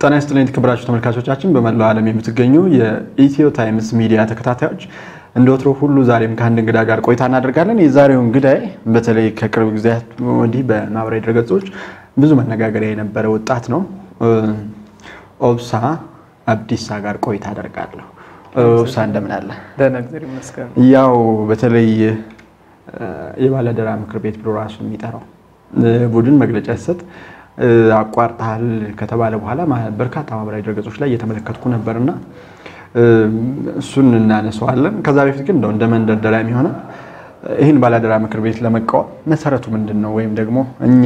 ጤና ይስጥልኝ የተከበራችሁ ተመልካቾቻችን፣ በመላው ዓለም የምትገኙ የኢትዮ ታይምስ ሚዲያ ተከታታዮች እንደ ወትሮ ሁሉ ዛሬም ከአንድ እንግዳ ጋር ቆይታ እናደርጋለን። የዛሬው እንግዳይ በተለይ ከቅርብ ጊዜያት ወዲህ በማህበራዊ ድረገጾች ብዙ መነጋገሪያ የነበረ ወጣት ነው። ኦብሳ አብዲሳ ጋር ቆይታ አደርጋለሁ። ኦብሳ እንደምን አለ? ደህና እግዚአብሔር ይመስገን። ያው በተለይ የባለአደራ ምክር ቤት ብሎ ራሱ የሚጠራው ቡድን መግለጫ ሲሰጥ አቋርጠሃል ከተባለ በኋላ በርካታ ማህበራዊ ድረገጾች ላይ እየተመለከትኩ ነበርና እሱን እናነሳዋለን። ከዛ በፊት ግን እንደው እንደ መንደርደሪያ የሚሆነው ይህን ባለአደራ ምክር ቤት ለመቃወም መሰረቱ ምንድን ነው? ወይም ደግሞ እኛ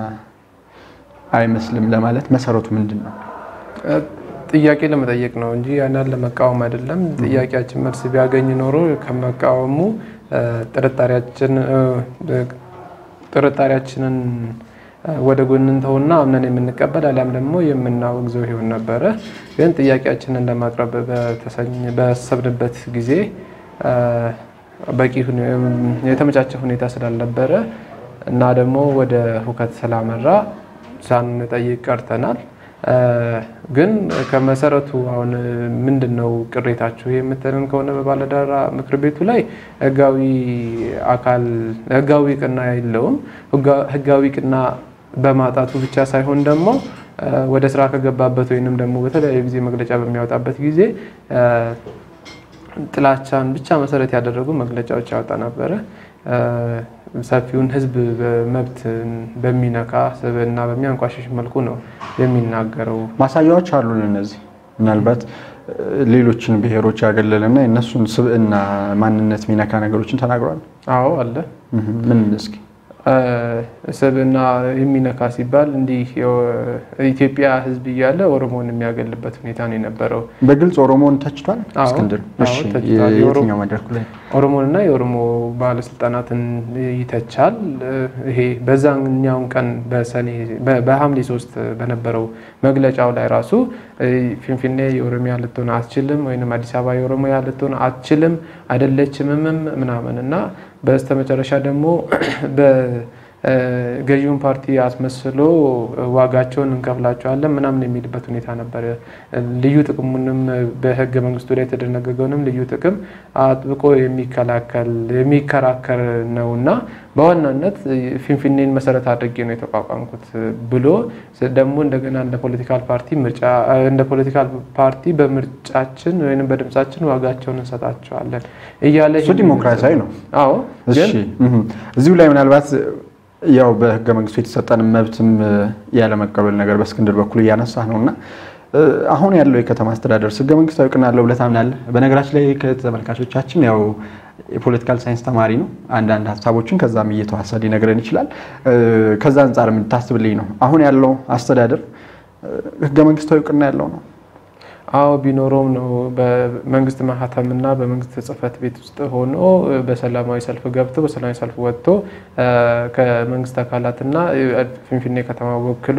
አይመስልም ለማለት መሰረቱ ምንድን ነው? ጥያቄ ለመጠየቅ ነው እንጂ ያንን ለመቃወም አይደለም። ጥያቄያችን መልስ ቢያገኝ ኖሮ ከመቃወሙ ጥርጣሬያችንን ወደ ጎን እንተውና አምነን የምንቀበል አሊያም ደግሞ የምናወግዘው ይሆን ነበረ። ግን ጥያቄያችንን ለማቅረብ በሰብንበት ጊዜ በቂ የተመቻቸ ሁኔታ ስላልነበረ እና ደግሞ ወደ ሁከት ስላመራ ሳንጠይቅ ቀርተናል። ግን ከመሰረቱ አሁን ምንድን ነው ቅሬታችሁ የምትልን ከሆነ በባለአደራ ምክር ቤቱ ላይ ህጋዊ አካል ህጋዊ ቅና የለውም። ህጋዊ ቅና በማጣቱ ብቻ ሳይሆን ደግሞ ወደ ስራ ከገባበት ወይንም ደግሞ በተለያዩ ጊዜ መግለጫ በሚያወጣበት ጊዜ ጥላቻን ብቻ መሰረት ያደረጉ መግለጫዎች ያወጣ ነበረ። ሰፊውን ህዝብ መብት በሚነካ ስብዕና በሚያንቋሽሽ መልኩ ነው የሚናገረው። ማሳያዎች አሉን። እነዚህ ምናልባት ሌሎችን ብሔሮች ያገለለና የእነሱን ስብዕና ማንነት የሚነካ ነገሮችን ተናግሯል። አዎ አለ። ምን እስኪ ስብዕና የሚነካ ሲባል እንዲህ ኢትዮጵያ ህዝብ እያለ ኦሮሞን የሚያገልበት ሁኔታ ነው የነበረው። በግልጽ ኦሮሞን ተችቷል። አዎ፣ እስክንድር አዎ፣ እሺ፣ ተችቷል። የትኛው መድረኩ ላይ ኦሮሞንና የኦሮሞ ባለስልጣናትን ይተቻል። ይሄ በዛኛውን ቀን በሰኔ በሐምሌ ሶስት በነበረው መግለጫው ላይ ራሱ ፊንፊኔ የኦሮሚያ ልትሆን አትችልም ወይም አዲስ አበባ የኦሮሚያ ልትሆን አትችልም አይደለችምም ምናምን እና በስተመጨረሻ ደግሞ ገዢውን ፓርቲ አስመስሎ ዋጋቸውን እንከፍላቸዋለን ምናምን የሚልበት ሁኔታ ነበረ። ልዩ ጥቅሙንም በህገ መንግስቱ ላይ የተደነገገውንም ልዩ ጥቅም አጥብቆ የሚከላከል የሚከራከር ነው እና በዋናነት ፊንፊኔን መሰረት አድርጌ ነው የተቋቋምኩት ብሎ ደግሞ እንደገና እንደ ፖለቲካል ፓርቲ ምርጫ እንደ ፖለቲካል ፓርቲ በምርጫችን ወይም በድምጻችን ዋጋቸውን እንሰጣቸዋለን እያለ እሱ ዲሞክራሲያዊ ነው። አዎ እሺ እዚሁ ላይ ምናልባት ያው በህገ መንግስቱ የተሰጠን መብትም ያለመቀበል ነገር በእስክንድር በኩል እያነሳ ነው እና አሁን ያለው የከተማ አስተዳደር ህገ መንግስታዊ እውቅና አለው ብለህ ታምናለህ? በነገራችን ላይ ከተመልካቾቻችን ያው የፖለቲካል ሳይንስ ተማሪ ነው። አንዳንድ ሀሳቦችን ከዛም እየተዋሰ ሊነግረን ይችላል። ከዛ አንጻር የምታስብልኝ ነው አሁን ያለው አስተዳደር ህገ መንግስታዊ እውቅና ያለው ነው? አዎ ቢኖረውም ነው በመንግስት ማህተምና በመንግስት ጽህፈት ቤት ውስጥ ሆኖ በሰላማዊ ሰልፍ ገብቶ በሰላማዊ ሰልፍ ወጥቶ ከመንግስት አካላትና ፊንፊኔ ከተማ ወክሎ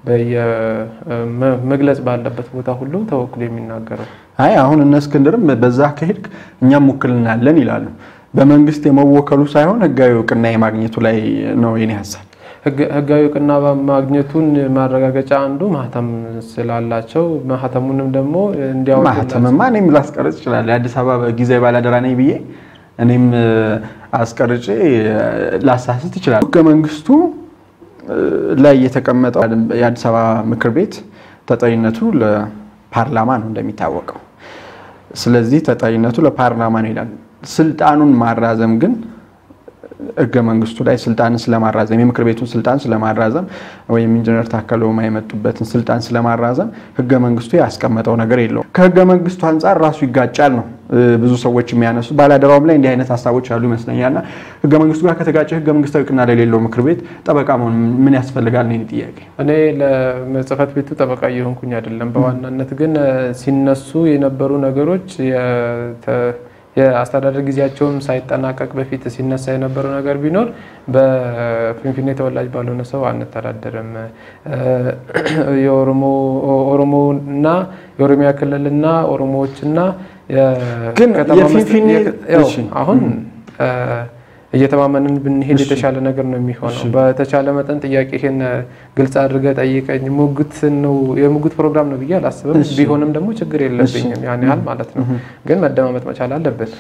መግለጽ ባለበት ቦታ ሁሉ ተወክሎ የሚናገረው። አይ አሁን እነ እስክንድርም በዛ ከሄድክ እኛም ውክልና አለን ይላሉ። በመንግስት የመወከሉ ሳይሆን ህጋዊ እውቅና የማግኘቱ ላይ ነው የኔ ሀሳብ። ህጋዊ እውቅና ማግኘቱን ማረጋገጫ አንዱ ማህተም ስላላቸው ማህተሙንም ደግሞ እንዲያወጡ ማህተምማ እኔም ላስቀርጽ ይችላል። የአዲስ አበባ ጊዜያዊ ባለአደራ ነኝ ብዬ እኔም አስቀርጬ ላሳስት ይችላል። ህገ መንግስቱ ላይ የተቀመጠው የአዲስ አበባ ምክር ቤት ተጠሪነቱ ለፓርላማ ነው እንደሚታወቀው። ስለዚህ ተጠሪነቱ ለፓርላማ ነው ይላል። ስልጣኑን ማራዘም ግን ህገ መንግስቱ ላይ ስልጣንን ስለማራዘም የምክር ቤቱን ስልጣን ስለማራዘም ወይም ኢንጂነር ታከለ ኡማ የመጡበትን ስልጣን ስለማራዘም ህገ መንግስቱ ያስቀመጠው ነገር የለውም። ከህገ መንግስቱ አንጻር ራሱ ይጋጫል ነው ብዙ ሰዎች የሚያነሱት። ባለአደራውም ላይ እንዲህ አይነት ሀሳቦች ያሉ ይመስለኛልና ህገ መንግስቱ ጋር ከተጋጨ ህገ መንግስታዊ እውቅና ለሌለው ምክር ቤት ጠበቃ መሆን ምን ያስፈልጋል ነው ጥያቄ። እኔ ለጽህፈት ቤቱ ጠበቃ እየሆንኩኝ አይደለም። በዋናነት ግን ሲነሱ የነበሩ ነገሮች የአስተዳደር ጊዜያቸውን ሳይጠናቀቅ በፊት ሲነሳ የነበረው ነገር ቢኖር በፊንፊኔ ተወላጅ ባልሆነ ሰው አንተዳደርም፣ የኦሮሞና የኦሮሚያ ክልልና ኦሮሞዎችና ግን ከተማ የፊንፊኔ መስጠት- ያው እሺ። አሁን እየተማመንን ብንሄድ የተሻለ ነገር ነው የሚሆነው። በተቻለ መጠን ጥያቄህን ግልጽ አድርገህ ጠይቀኝ። ሙግት ነው የሙግት ፕሮግራም ነው ብዬ አላስብም። ቢሆንም ደግሞ ችግር የለብኝም ያን ያህል ማለት ነው። ግን መደማመጥ መቻል አለብን።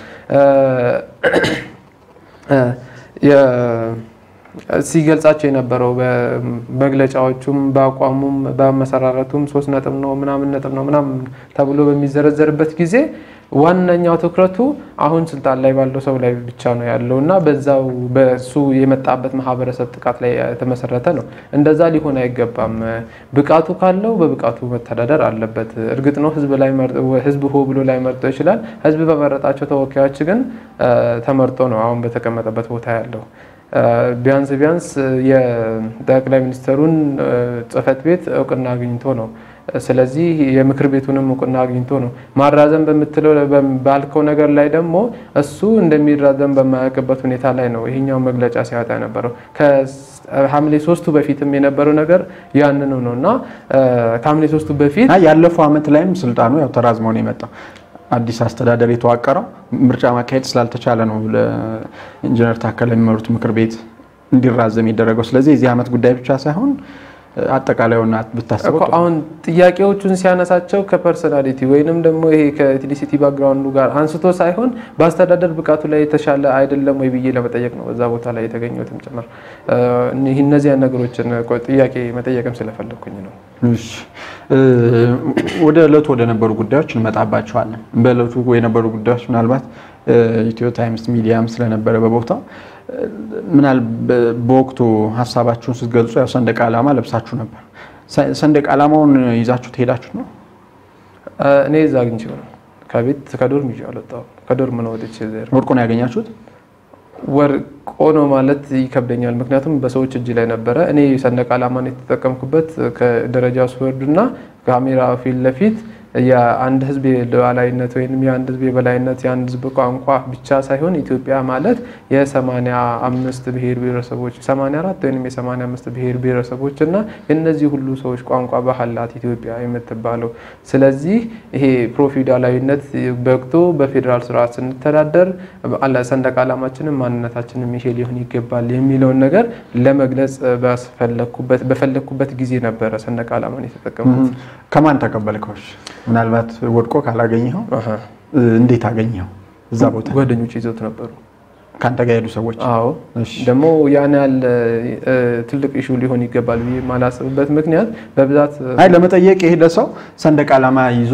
ሲገልጻቸው የነበረው በመግለጫዎቹም በአቋሙም በአመሰራረቱም ሶስት ነጥብ ነው ምናምን ነጥብ ነው ምናምን ተብሎ በሚዘረዘርበት ጊዜ ዋነኛው ትኩረቱ አሁን ስልጣን ላይ ባለው ሰው ላይ ብቻ ነው ያለው እና በዛው በሱ የመጣበት ማህበረሰብ ጥቃት ላይ የተመሰረተ ነው። እንደዛ ሊሆን አይገባም። ብቃቱ ካለው በብቃቱ መተዳደር አለበት። እርግጥ ነው ህዝብ ሆ ብሎ ላይ መርጦ ይችላል። ህዝብ በመረጣቸው ተወካዮች ግን ተመርጦ ነው አሁን በተቀመጠበት ቦታ ያለው። ቢያንስ ቢያንስ የጠቅላይ ሚኒስትሩን ጽህፈት ቤት እውቅና አግኝቶ ነው። ስለዚህ የምክር ቤቱንም እውቅና አግኝቶ ነው። ማራዘም በምትለው ባልከው ነገር ላይ ደግሞ እሱ እንደሚራዘም በማያውቅበት ሁኔታ ላይ ነው ይሄኛው መግለጫ ሲያወጣ የነበረው። ከሐምሌ ሶስቱ በፊትም የነበረው ነገር ያንኑ ነው እና ከሐምሌ ሶስቱ በፊት ያለፈው ዓመት ላይም ስልጣኑ ያው ተራዝሞ ነው የመጣው። አዲስ አስተዳደር የተዋቀረው ምርጫ ማካሄድ ስላልተቻለ ነው ለኢንጂነር ታከለ የሚመሩት ምክር ቤት እንዲራዘም የደረገው። ስለዚህ የዚህ ዓመት ጉዳይ ብቻ ሳይሆን አጠቃላዩና ብታስበው አሁን ጥያቄዎቹን ሲያነሳቸው ከፐርሶናሊቲ ወይንም ደግሞ ይሄ ከኤትኒሲቲ ባክግራውንዱ ጋር አንስቶ ሳይሆን በአስተዳደር ብቃቱ ላይ የተሻለ አይደለም ወይ ብዬ ለመጠየቅ ነው በዛ ቦታ ላይ የተገኘሁትም ጭምር። እነዚያን ነገሮችን ጥያቄ መጠየቅም ስለፈለግኩኝ ነው። ወደ እለቱ ወደ ነበሩ ጉዳዮች እንመጣባቸዋለን። በእለቱ የነበሩ ጉዳዮች ምናልባት ኢትዮ ታይምስ ሚዲያም ስለነበረ በቦታው ምናል በወቅቱ ሀሳባችሁን ስትገልጹ ያው ሰንደቅ ዓላማ ለብሳችሁ ነበር። ሰንደቅ ዓላማውን ይዛችሁ ትሄዳችሁ ነው? እኔ እዛ አግኝቼው ነው ከቤት ከዶርም ይዤ አልወጣሁም። ከዶርም ነው ወጥቼ ወርቁን ያገኛችሁት? ወርቆ ነው ማለት ይከብደኛል። ምክንያቱም በሰዎች እጅ ላይ ነበረ። እኔ ሰንደቅ ዓላማን የተጠቀምኩበት ከደረጃ ስወርድና ካሜራ ፊት ለፊት የአንድ ሕዝብ የሉዓላዊነት ወይም የአንድ ሕዝብ የበላይነት የአንድ ሕዝብ ቋንቋ ብቻ ሳይሆን ኢትዮጵያ ማለት የሰማንያ አምስት ብሔር ብሔረሰቦች ሰማንያ አራት ወይም የሰማንያ አምስት ብሔር ብሔረሰቦች እና የእነዚህ ሁሉ ሰዎች ቋንቋ ባህላት ኢትዮጵያ የምትባለው። ስለዚህ ይሄ ፕሮፊውዳላዊነት በቅቶ በፌዴራል ስርዓት ስንተዳደር ሰንደቅ ዓላማችንም ማንነታችንም ይሄ ሊሆን ይገባል የሚለውን ነገር ለመግለጽ በፈለግኩበት ጊዜ ነበረ ሰንደቅ ዓላማን የተጠቀምኩት። ከማን ተቀበልከዎች? ምናልባት ወድቆ ካላገኘኸው እንዴት አገኘኸው? እዛ ቦታ ጓደኞች ይዘውት ነበሩ። ከአንተ ጋር የሄዱ ሰዎች? አዎ። ደግሞ ያን ያህል ትልቅ ኢሹ ሊሆን ይገባል ብዬ የማላስብበት ምክንያት በብዛት አይ ለመጠየቅ የሄደ ሰው ሰንደቅ ዓላማ ይዞ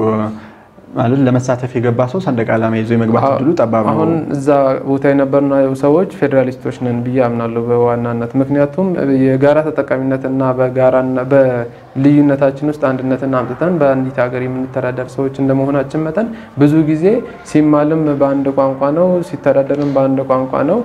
ማለት ለመሳተፍ የገባ ሰው ሰንደቅ ዓላማ ይዞ የመግባት እድሉ ጠባብ ነው። አሁን እዛ ቦታ የነበርነው ሰዎች ፌዴራሊስቶች ነን ብዬ አምናለሁ በዋናነት ምክንያቱም የጋራ ተጠቃሚነትና በልዩነታችን ውስጥ አንድነትን አምጥተን በአንዲት ሀገር የምንተዳደር ሰዎች እንደመሆናችን መጠን ብዙ ጊዜ ሲማልም በአንድ ቋንቋ ነው፣ ሲተዳደርም በአንድ ቋንቋ ነው።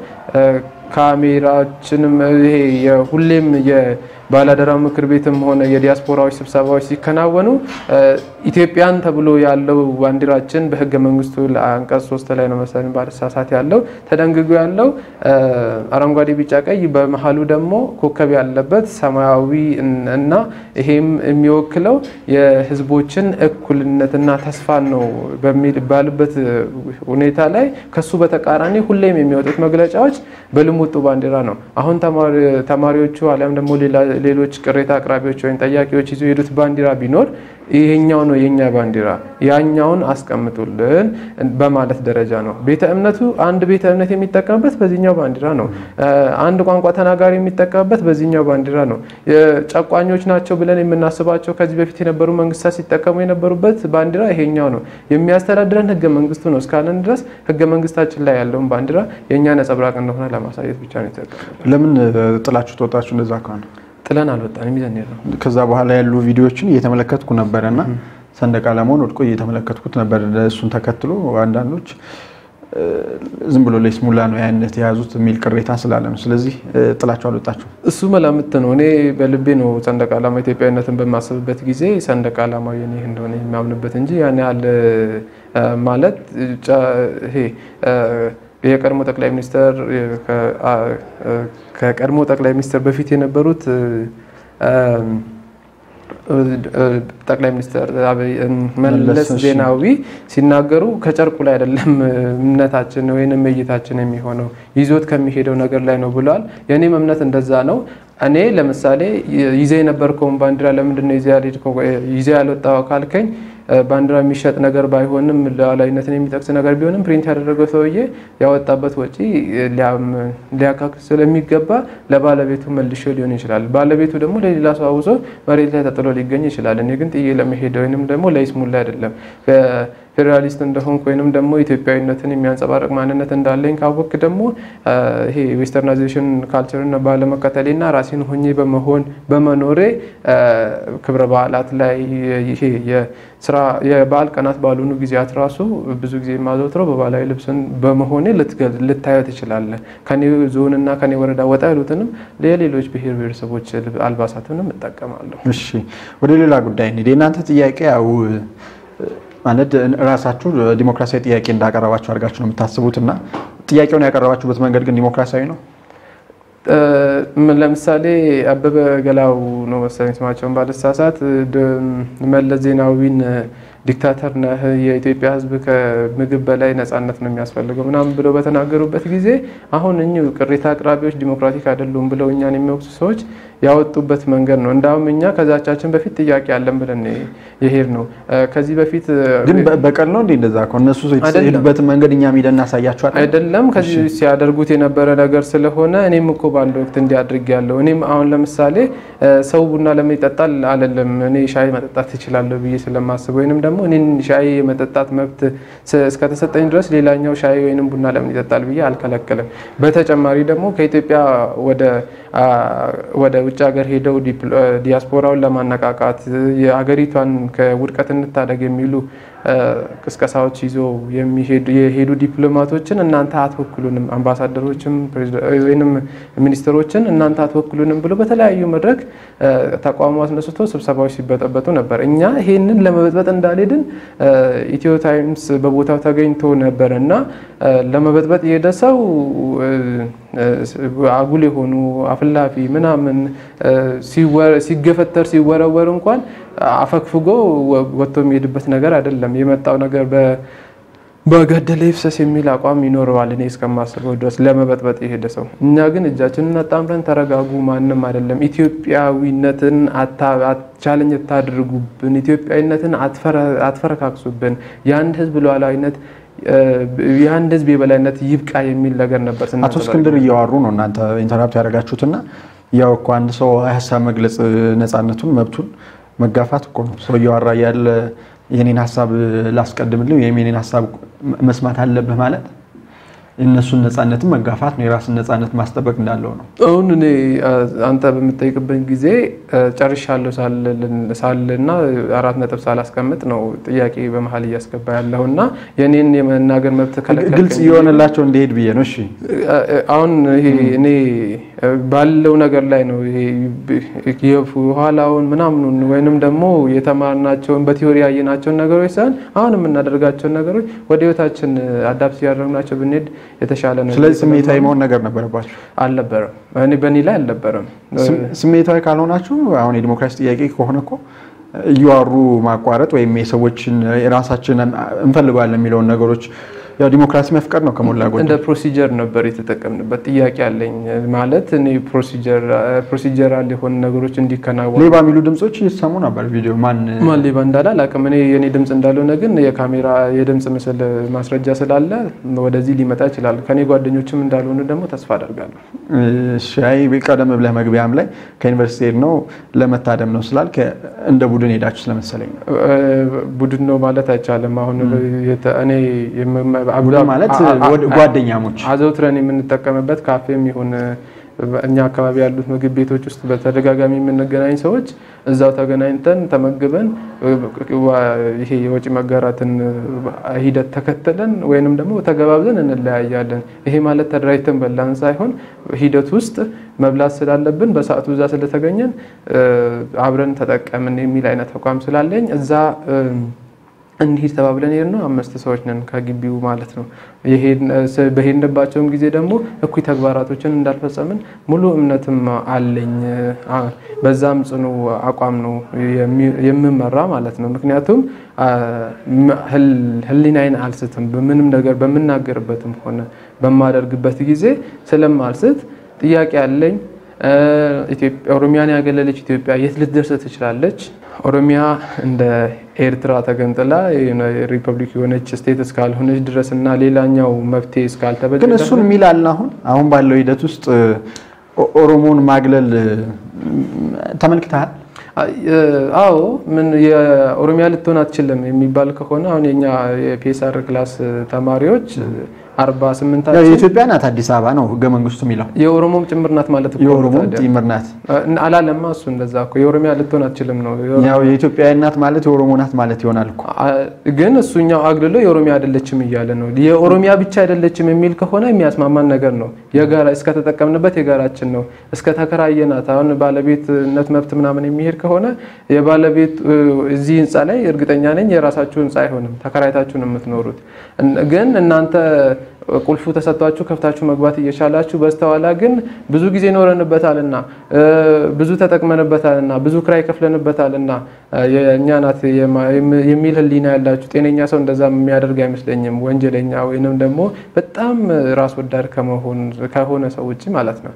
ካሜራችንም ይሄ ሁሌም የባላደራው ምክር ቤትም ሆነ የዲያስፖራዎች ስብሰባዎች ሲከናወኑ ኢትዮጵያን ተብሎ ያለው ባንዲራችን በሕገ መንግስቱ አንቀጽ ሶስት ላይ ነው መሰለኝ ባለሳሳት ያለው ተደንግጎ ያለው አረንጓዴ፣ ቢጫ፣ ቀይ በመሀሉ ደግሞ ኮከብ ያለበት ሰማያዊ እና ይሄም የሚወክለው የህዝቦችን እኩልነትና ተስፋን ነው በሚባልበት ሁኔታ ላይ ከሱ በተቃራኒ ሁሌም የሚወጡት መግለጫዎች በልሙጡ ባንዲራ ነው። አሁን ተማሪዎቹ አሊያም ደግሞ ሌሎች ቅሬታ አቅራቢዎች ወይም ጠያቂዎች ይዞ የሄዱት ባንዲራ ቢኖር ይሄኛው ነው የኛ ባንዲራ፣ ያኛውን አስቀምጡልን በማለት ደረጃ ነው። ቤተ እምነቱ አንድ ቤተ እምነት የሚጠቀምበት በዚህኛው ባንዲራ ነው። አንድ ቋንቋ ተናጋሪ የሚጠቀምበት በዚህኛው ባንዲራ ነው። ጨቋኞች ናቸው ብለን የምናስባቸው ከዚህ በፊት የነበሩ መንግስታት ሲጠቀሙ የነበሩበት ባንዲራ ይሄኛው ነው። የሚያስተዳድረን ህገ መንግስቱ ነው እስካለን ድረስ ህገ መንግስታችን ላይ ያለውን ባንዲራ የእኛ ነጸብራቅ እንደሆነ ለማሳየት ብቻ ነው የተጠቀምነው። ለምን ጥላችሁ ተወጣችሁ? እንደዛ ከሆነ ጥለን አልወጣንም፣ ይዘን ነው። ከዛ በኋላ ያሉ ቪዲዮዎችን እየተመለከትኩ ነበረ እና ሰንደቅ ዓላማውን ወድቆ እየተመለከትኩት ነበር። እሱን ተከትሎ አንዳንዶች ዝም ብሎ ለይስሙላ ነው ያነት የያዙት የሚል ቅሬታ ስላለ ነው። ስለዚህ ጥላችሁ አልወጣችሁ? እሱ መላምት ነው። እኔ በልቤ ነው ሰንደቅ ዓላማ ኢትዮጵያዊነትን በማስብበት ጊዜ ሰንደቅ ዓላማ የኔ እንደሆነ የሚያምንበት እንጂ ያን ያህል ማለት ይሄ የቀድሞ ጠቅላይ ሚኒስትር ከቀድሞ ጠቅላይ ሚኒስትር በፊት የነበሩት ጠቅላይ ሚኒስትር መለስ ዜናዊ ሲናገሩ ከጨርቁ ላይ አይደለም እምነታችን ወይንም እይታችን የሚሆነው ይዞት ከሚሄደው ነገር ላይ ነው ብለዋል። የእኔም እምነት እንደዛ ነው። እኔ ለምሳሌ ይዜ የነበርከውን ባንዲራ ለምንድን ነው ይዜ ያልወጣው ካልከኝ ባንዲራ የሚሸጥ ነገር ባይሆንም ሉዓላዊነትን የሚጠቅስ ነገር ቢሆንም ፕሪንት ያደረገው ሰውዬ ያወጣበት ወጪ ሊያካክስ ስለሚገባ ለባለቤቱ መልሾ ሊሆን ይችላል። ባለቤቱ ደግሞ ለሌላ ሰው አውሶ መሬት ላይ ተጥሎ ሊገኝ ይችላል። እኔ ግን ጥዬ ለመሄድ ወይንም ደግሞ ለይስሙላ አይደለም ፌዴራሊስት እንደሆንኩ ወይንም ደግሞ ኢትዮጵያዊነትን የሚያንጸባርቅ ማንነት እንዳለኝ ካወቅ ደግሞ ይሄ ዌስተርናይዜሽን ካልቸርን ባለመከተሌና ራሴን ሆኜ በመሆን በመኖሬ ክብረ በዓላት ላይ ይሄ የስራ የበዓል ቀናት ባልሆኑ ጊዜያት ራሱ ብዙ ጊዜ የማዘውትረው በባህላዊ ልብስን በመሆኔ ልታየው ትችላለህ። ከኔ ዞንና ከኔ ወረዳ ወጣ ያሉትንም የሌሎች ብሔር ብሔረሰቦች አልባሳትንም እጠቀማለሁ። እሺ፣ ወደ ሌላ ጉዳይ እንሂድ። የእናንተ ጥያቄ ያው ማለት ራሳችሁ ዲሞክራሲያዊ ጥያቄ እንዳቀረባችሁ አድርጋችሁ ነው የምታስቡት እና ጥያቄውን ያቀረባችሁበት መንገድ ግን ዲሞክራሲያዊ ነው? ለምሳሌ አበበ ገላው ነው መሰለኝ ስማቸውን ባለሳሳት መለስ ዜናዊን ዲክታተር ነህ፣ የኢትዮጵያ ሕዝብ ከምግብ በላይ ነጻነት ነው የሚያስፈልገው ምናምን ብለው በተናገሩበት ጊዜ አሁን እኚሁ ቅሬታ አቅራቢዎች ዲሞክራቲክ አይደሉም ብለው እኛን የሚወቅሱ ሰዎች ያወጡበት መንገድ ነው። እንዳውም እኛ ከዛቻችን በፊት ጥያቄ አለን ብለን የሄድ ነው። ከዚህ በፊት ግን በቀል ነው እንዴ? እንደዛ እኮ እነሱ የሄዱበትን መንገድ እኛ ሄደን እናሳያቸዋለን። አይደለም ከዚህ ሲያደርጉት የነበረ ነገር ስለሆነ እኔም እኮ በአንድ ወቅት እንዲህ አድርጌያለሁ። እኔም አሁን ለምሳሌ ሰው ቡና ለምን ይጠጣል አለለም። እኔ ሻይ መጠጣት ትችላለሁ ብዬ ስለማስብ ወይንም ደግሞ እኔን ሻይ የመጠጣት መብት እስከተሰጠኝ ድረስ ሌላኛው ሻይ ወይንም ቡና ለምን ይጠጣል ብዬ አልከለክልም። በተጨማሪ ደግሞ ከኢትዮጵያ ወደ ውጭ ሀገር ሄደው ዲያስፖራውን ለማነቃቃት የሀገሪቷን ከውድቀት እንታደግ የሚሉ ቅስቀሳዎች ይዞ የሄዱ ዲፕሎማቶችን እናንተ አትወክሉንም፣ አምባሳደሮችም ወይም ሚኒስትሮችን እናንተ አትወክሉንም ብሎ በተለያዩ መድረክ ተቋሙ አስነስቶ ስብሰባዎች ሲበጠበጡ ነበር። እኛ ይሄንን ለመበጥበጥ እንዳልሄድን ኢትዮ ታይምስ በቦታው ተገኝቶ ነበር እና ለመበጥበጥ የሄደ ሰው አጉል የሆኑ አፍላፊ ምናምን ሲገፈተር ሲወረወር እንኳን አፈግፍጎ ወጥቶ የሚሄድበት ነገር አይደለም። የመጣው ነገር በገደለ ይፍሰስ የሚል አቋም ይኖረዋል። እኔ እስከማስበው ድረስ ለመበጥበጥ የሄደ ሰው። እኛ ግን እጃችንን አጣምረን ተረጋጉ፣ ማንም አይደለም፣ ኢትዮጵያዊነትን ቻለኝ ታድርጉብን፣ ኢትዮጵያዊነትን አትፈረካክሱብን፣ የአንድ ህዝብ ሉዓላዊነት የአንድ ህዝብ የበላይነት ይብቃ የሚል ነገር ነበር። አቶ እስክንድር እያዋሩ ነው እናንተ ኢንተራፕት ያደረጋችሁትና ያው እኮ አንድ ሰው ሀሳብ መግለጽ ነፃነቱን መብቱን መጋፋት እኮ ነው። ሰው እያወራ ያለ የኔን ሀሳብ ላስቀድምልህ ወይም የኔን ሀሳብ መስማት አለብህ ማለት የእነሱን ነፃነትን መጋፋት ነው። የራስን ነፃነት ማስጠበቅ እንዳለው ነው። አሁን እኔ አንተ በምጠይቅበት ጊዜ ጨርሻለሁ ሳልና አራት ነጥብ ሳላስቀምጥ ነው ጥያቄ በመሀል እያስገባ ያለው እና የኔን የመናገር መብት ከለከልከኝ። ግልጽ እየሆነላቸው እንዲሄድ ብዬ ነው። እሺ አሁን ይሄ እኔ ባለው ነገር ላይ ነው የኋላውን ምናምኑን ወይንም ደግሞ የተማርናቸውን በቲዮሪ ያየናቸውን ነገሮች ሳይሆን አሁን የምናደርጋቸውን ነገሮች ወደ ህይወታችን አዳፕት እያደረግናቸው ብንሄድ የተሻለ ነው። ስለዚህ ስሜታዊ መሆን ነገር ነበረባቸው አልነበረም። እኔ በእኔ ላይ አልነበረም። ስሜታዊ ካልሆናችሁ አሁን የዲሞክራሲ ጥያቄ ከሆነ እኮ እያዋሩ ማቋረጥ ወይም የሰዎችን የራሳችን እንፈልገዋለን የሚለውን ነገሮች ያው ዲሞክራሲ መፍቀድ ነው ከሞላ ጎደል። እንደ ፕሮሲጀር ነበር የተጠቀምንበት። ጥያቄ አለኝ ማለት እኔ ፕሮሲጀራል የሆኑ ነገሮች እንዲከናወኑ ሌባ የሚሉ ድምጾች እየተሰሙ ነበር። ቪዲዮ ማን ማን ሌባ እንዳለ አላውቅም። እኔ የኔ ድምፅ እንዳልሆነ ግን የካሜራ የድምፅ ምስል ማስረጃ ስላለ ወደዚህ ሊመጣ ይችላል። ከኔ ጓደኞችም እንዳልሆኑ ደግሞ ተስፋ አደርጋለሁ። ሻይ ቀደም ብለህ መግቢያም ላይ ከዩኒቨርሲቲ ሄድ ነው ለመታደም ነው ስላልክ እንደ ቡድን ሄዳችሁ ስለመሰለኝ ነው። ቡድን ነው ማለት አይቻልም። አሁን እኔ ቡድን ማለት ጓደኛሞች አዘውትረን የምንጠቀምበት ካፌም ይሁን እኛ አካባቢ ያሉት ምግብ ቤቶች ውስጥ በተደጋጋሚ የምንገናኝ ሰዎች እዛው ተገናኝተን ተመግበን ይሄ የወጪ መጋራትን ሂደት ተከትለን ወይንም ደግሞ ተገባብዘን እንለያያለን። ይሄ ማለት ተደራጅተን በላን ሳይሆን ሂደት ውስጥ መብላት ስላለብን በሰዓቱ እዛ ስለተገኘን አብረን ተጠቀምን የሚል አይነት ተቋም ስላለኝ እዛ እንዲሄድ ተባብለን ሄድ ነው። አምስት ሰዎች ነን ከግቢው ማለት ነው። በሄድንባቸውም ጊዜ ደግሞ እኩይ ተግባራቶችን እንዳልፈጸምን ሙሉ እምነትም አለኝ። በዛም ጽኑ አቋም ነው የምመራ ማለት ነው። ምክንያቱም ሕሊናዬን አልስትም። በምንም ነገር በምናገርበትም ሆነ በማደርግበት ጊዜ ስለማልስት ጥያቄ አለኝ። ኦሮሚያን ያገለለች ኢትዮጵያ የት ልትደርስ ትችላለች? ኦሮሚያ እንደ ኤርትራ ተገንጥላ ሪፐብሊክ የሆነች ስቴት እስካልሆነች ድረስ እና ሌላኛው መፍትሄ እስካልተበጀ ግን እሱን የሚላል አሁን አሁን ባለው ሂደት ውስጥ ኦሮሞን ማግለል ተመልክተሃል? አዎ ምን የኦሮሚያ ልትሆን አትችልም የሚባል ከሆነ አሁን የኛ የፒኤስአር ክላስ ተማሪዎች አርባ ስምንታችን የኢትዮጵያ ናት አዲስ አበባ ነው ህገ መንግስቱ የሚለው የኦሮሞም ጭምር ናት ማለት እኮ ነው የኦሮሞም ታዲያ። ጭምር ናት። አላለማ እሱ እንደዛ እኮ የኦሮሚያ ልትሆን አትችልም ነው ያው የኢትዮጵያ ናት ማለት የኦሮሞ ናት ማለት ይሆናል እኮ። ግን እሱኛው አግልሎ የኦሮሚያ አይደለችም እያለ ነው። የኦሮሚያ ብቻ አይደለችም የሚል ከሆነ የሚያስማማን ነገር ነው። የጋራ እስከተጠቀምንበት የጋራችን ነው። እስከተከራየናት አሁን ባለቤትነት መብት ምናምን የሚሄድ ከሆነ የባለቤት እዚህ ህንፃ ላይ እርግጠኛ ነኝ የራሳችሁ ህንፃ አይሆንም፣ ተከራይታችሁ ነው የምትኖሩት። ግን እናንተ ቁልፉ ተሰጥቷችሁ ከፍታችሁ መግባት እየቻላችሁ በስተኋላ ግን ብዙ ጊዜ ኖረንበታልና ብዙ ተጠቅመንበታልና ብዙ ክራይ ከፍለንበታልና የእኛ ናት የሚል ህሊና ያላችሁ ጤነኛ ሰው እንደዛ የሚያደርግ አይመስለኝም። ወንጀለኛ ወይንም ደግሞ በጣም ራስ ወዳድ ከሆነ ሰው ውጭ ማለት ነው።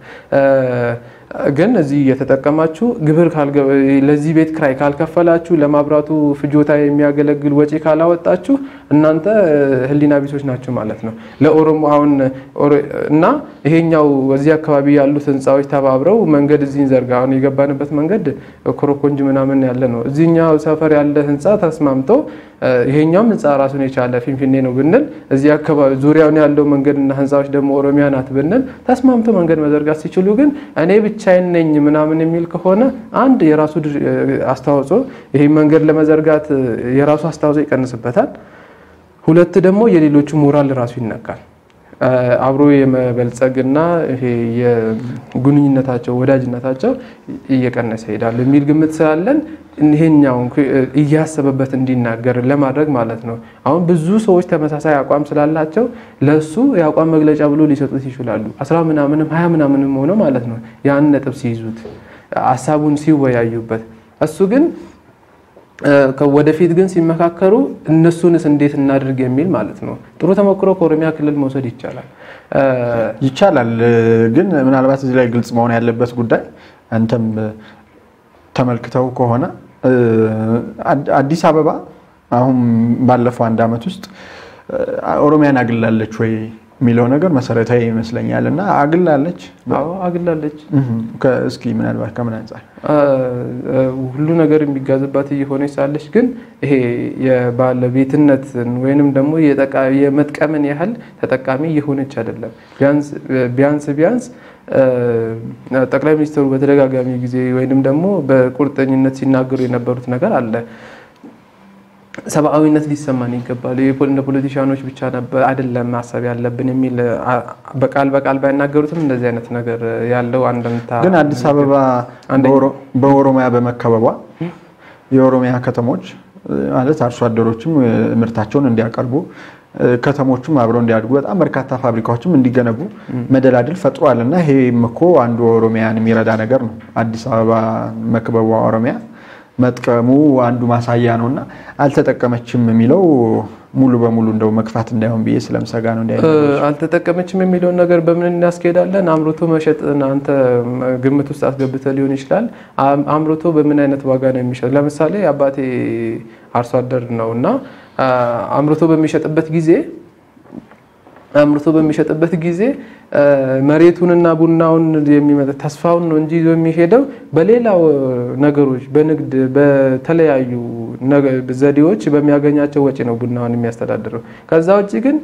ግን እዚህ እየተጠቀማችሁ ግብር ለዚህ ቤት ክራይ ካልከፈላችሁ ለማብራቱ ፍጆታ የሚያገለግል ወጪ ካላወጣችሁ እናንተ ህሊና ቢሶች ናቸው ማለት ነው። ለኦሮሞ አሁን እና ይሄኛው እዚህ አካባቢ ያሉት ህንፃዎች ተባብረው መንገድ እዚህ እንዘርጋ። አሁን የገባንበት መንገድ ኮረኮንጅ ምናምን ያለ ነው። እዚህኛው ሰፈር ያለ ህንፃ ተስማምቶ ይሄኛውም ህንፃ ራሱን የቻለ ፊንፊኔ ነው ብንል እዚህ አካባቢ ዙሪያውን ያለው መንገድና ህንፃዎች ደግሞ ኦሮሚያ ናት ብንል ተስማምቶ መንገድ መዘርጋት ሲችሉ ግን እኔ ብቻዬን ነኝ ምናምን የሚል ከሆነ አንድ የራሱ አስተዋጽኦ ይሄ መንገድ ለመዘርጋት የራሱ አስተዋጽኦ ይቀንስበታል። ሁለት ደግሞ የሌሎቹ ሞራል ራሱ ይነካል። አብሮ የመበልጸግና ይሄ የግንኙነታቸው ወዳጅነታቸው እየቀነሰ ይሄዳል የሚል ግምት ስላለን ይሄኛውን እያሰበበት እንዲናገር ለማድረግ ማለት ነው። አሁን ብዙ ሰዎች ተመሳሳይ አቋም ስላላቸው ለሱ የአቋም መግለጫ ብሎ ሊሰጡት ይችላሉ። አስራ ምናምንም ሀያ ምናምንም ሆነው ማለት ነው ያን ነጥብ ሲይዙት ሀሳቡን ሲወያዩበት እሱ ግን ወደፊት ግን ሲመካከሩ እነሱንስ እንዴት እናድርግ የሚል ማለት ነው። ጥሩ ተሞክሮ ከኦሮሚያ ክልል መውሰድ ይቻላል ይቻላል። ግን ምናልባት እዚህ ላይ ግልጽ መሆን ያለበት ጉዳይ አንተም ተመልክተው ከሆነ አዲስ አበባ አሁን ባለፈው አንድ ዓመት ውስጥ ኦሮሚያን አግላለች ወይ የሚለው ነገር መሰረታዊ ይመስለኛል። እና አግላለች አዎ አግላለች። እስኪ ምናልባት ከምን አንጻር ሁሉ ነገር የሚጋዝባት እየሆነች ሳለች ግን ይሄ የባለቤትነትን ወይንም ደግሞ የመጥቀምን ያህል ተጠቃሚ እየሆነች አይደለም። ቢያንስ ቢያንስ ጠቅላይ ሚኒስትሩ በተደጋጋሚ ጊዜ ወይንም ደግሞ በቁርጠኝነት ሲናገሩ የነበሩት ነገር አለ ሰብአዊነት ሊሰማን ይገባል። እንደ ፖለቲሻኖች ብቻ ነበር አይደለም ማሰብ ያለብን የሚል በቃል በቃል ባይናገሩትም እንደዚህ አይነት ነገር ያለው አንድምታ ግን አዲስ አበባ በኦሮሚያ በመከበቧ የኦሮሚያ ከተሞች ማለት አርሶ አደሮችም ምርታቸውን እንዲያቀርቡ ከተሞቹም አብረው እንዲያድጉ በጣም በርካታ ፋብሪካዎችም እንዲገነቡ መደላድል ፈጥሯል እና ይሄም እኮ አንዱ ኦሮሚያን የሚረዳ ነገር ነው። አዲስ አበባ መክበቧ ኦሮሚያ መጥቀሙ አንዱ ማሳያ ነው እና አልተጠቀመችም የሚለው ሙሉ በሙሉ እንደው መግፋት እንዳይሆን ብዬ ስለምሰጋ ነው። እንዲ አልተጠቀመችም የሚለውን ነገር በምን እናስኬዳለን? አምርቶ መሸጥ አንተ ግምት ውስጥ አስገብተ ሊሆን ይችላል። አምርቶ በምን አይነት ዋጋ ነው የሚሸጥ? ለምሳሌ አባቴ አርሶ አደር ነው እና አምርቶ በሚሸጥበት ጊዜ አምርቶ በሚሸጥበት ጊዜ መሬቱንና ቡናውን የሚመጣ ተስፋውን ነው እንጂ ይዞ የሚሄደው በሌላው ነገሮች በንግድ በተለያዩ ዘዴዎች በሚያገኛቸው ወጪ ነው ቡናውን የሚያስተዳድረው። ከዛ ውጭ ግን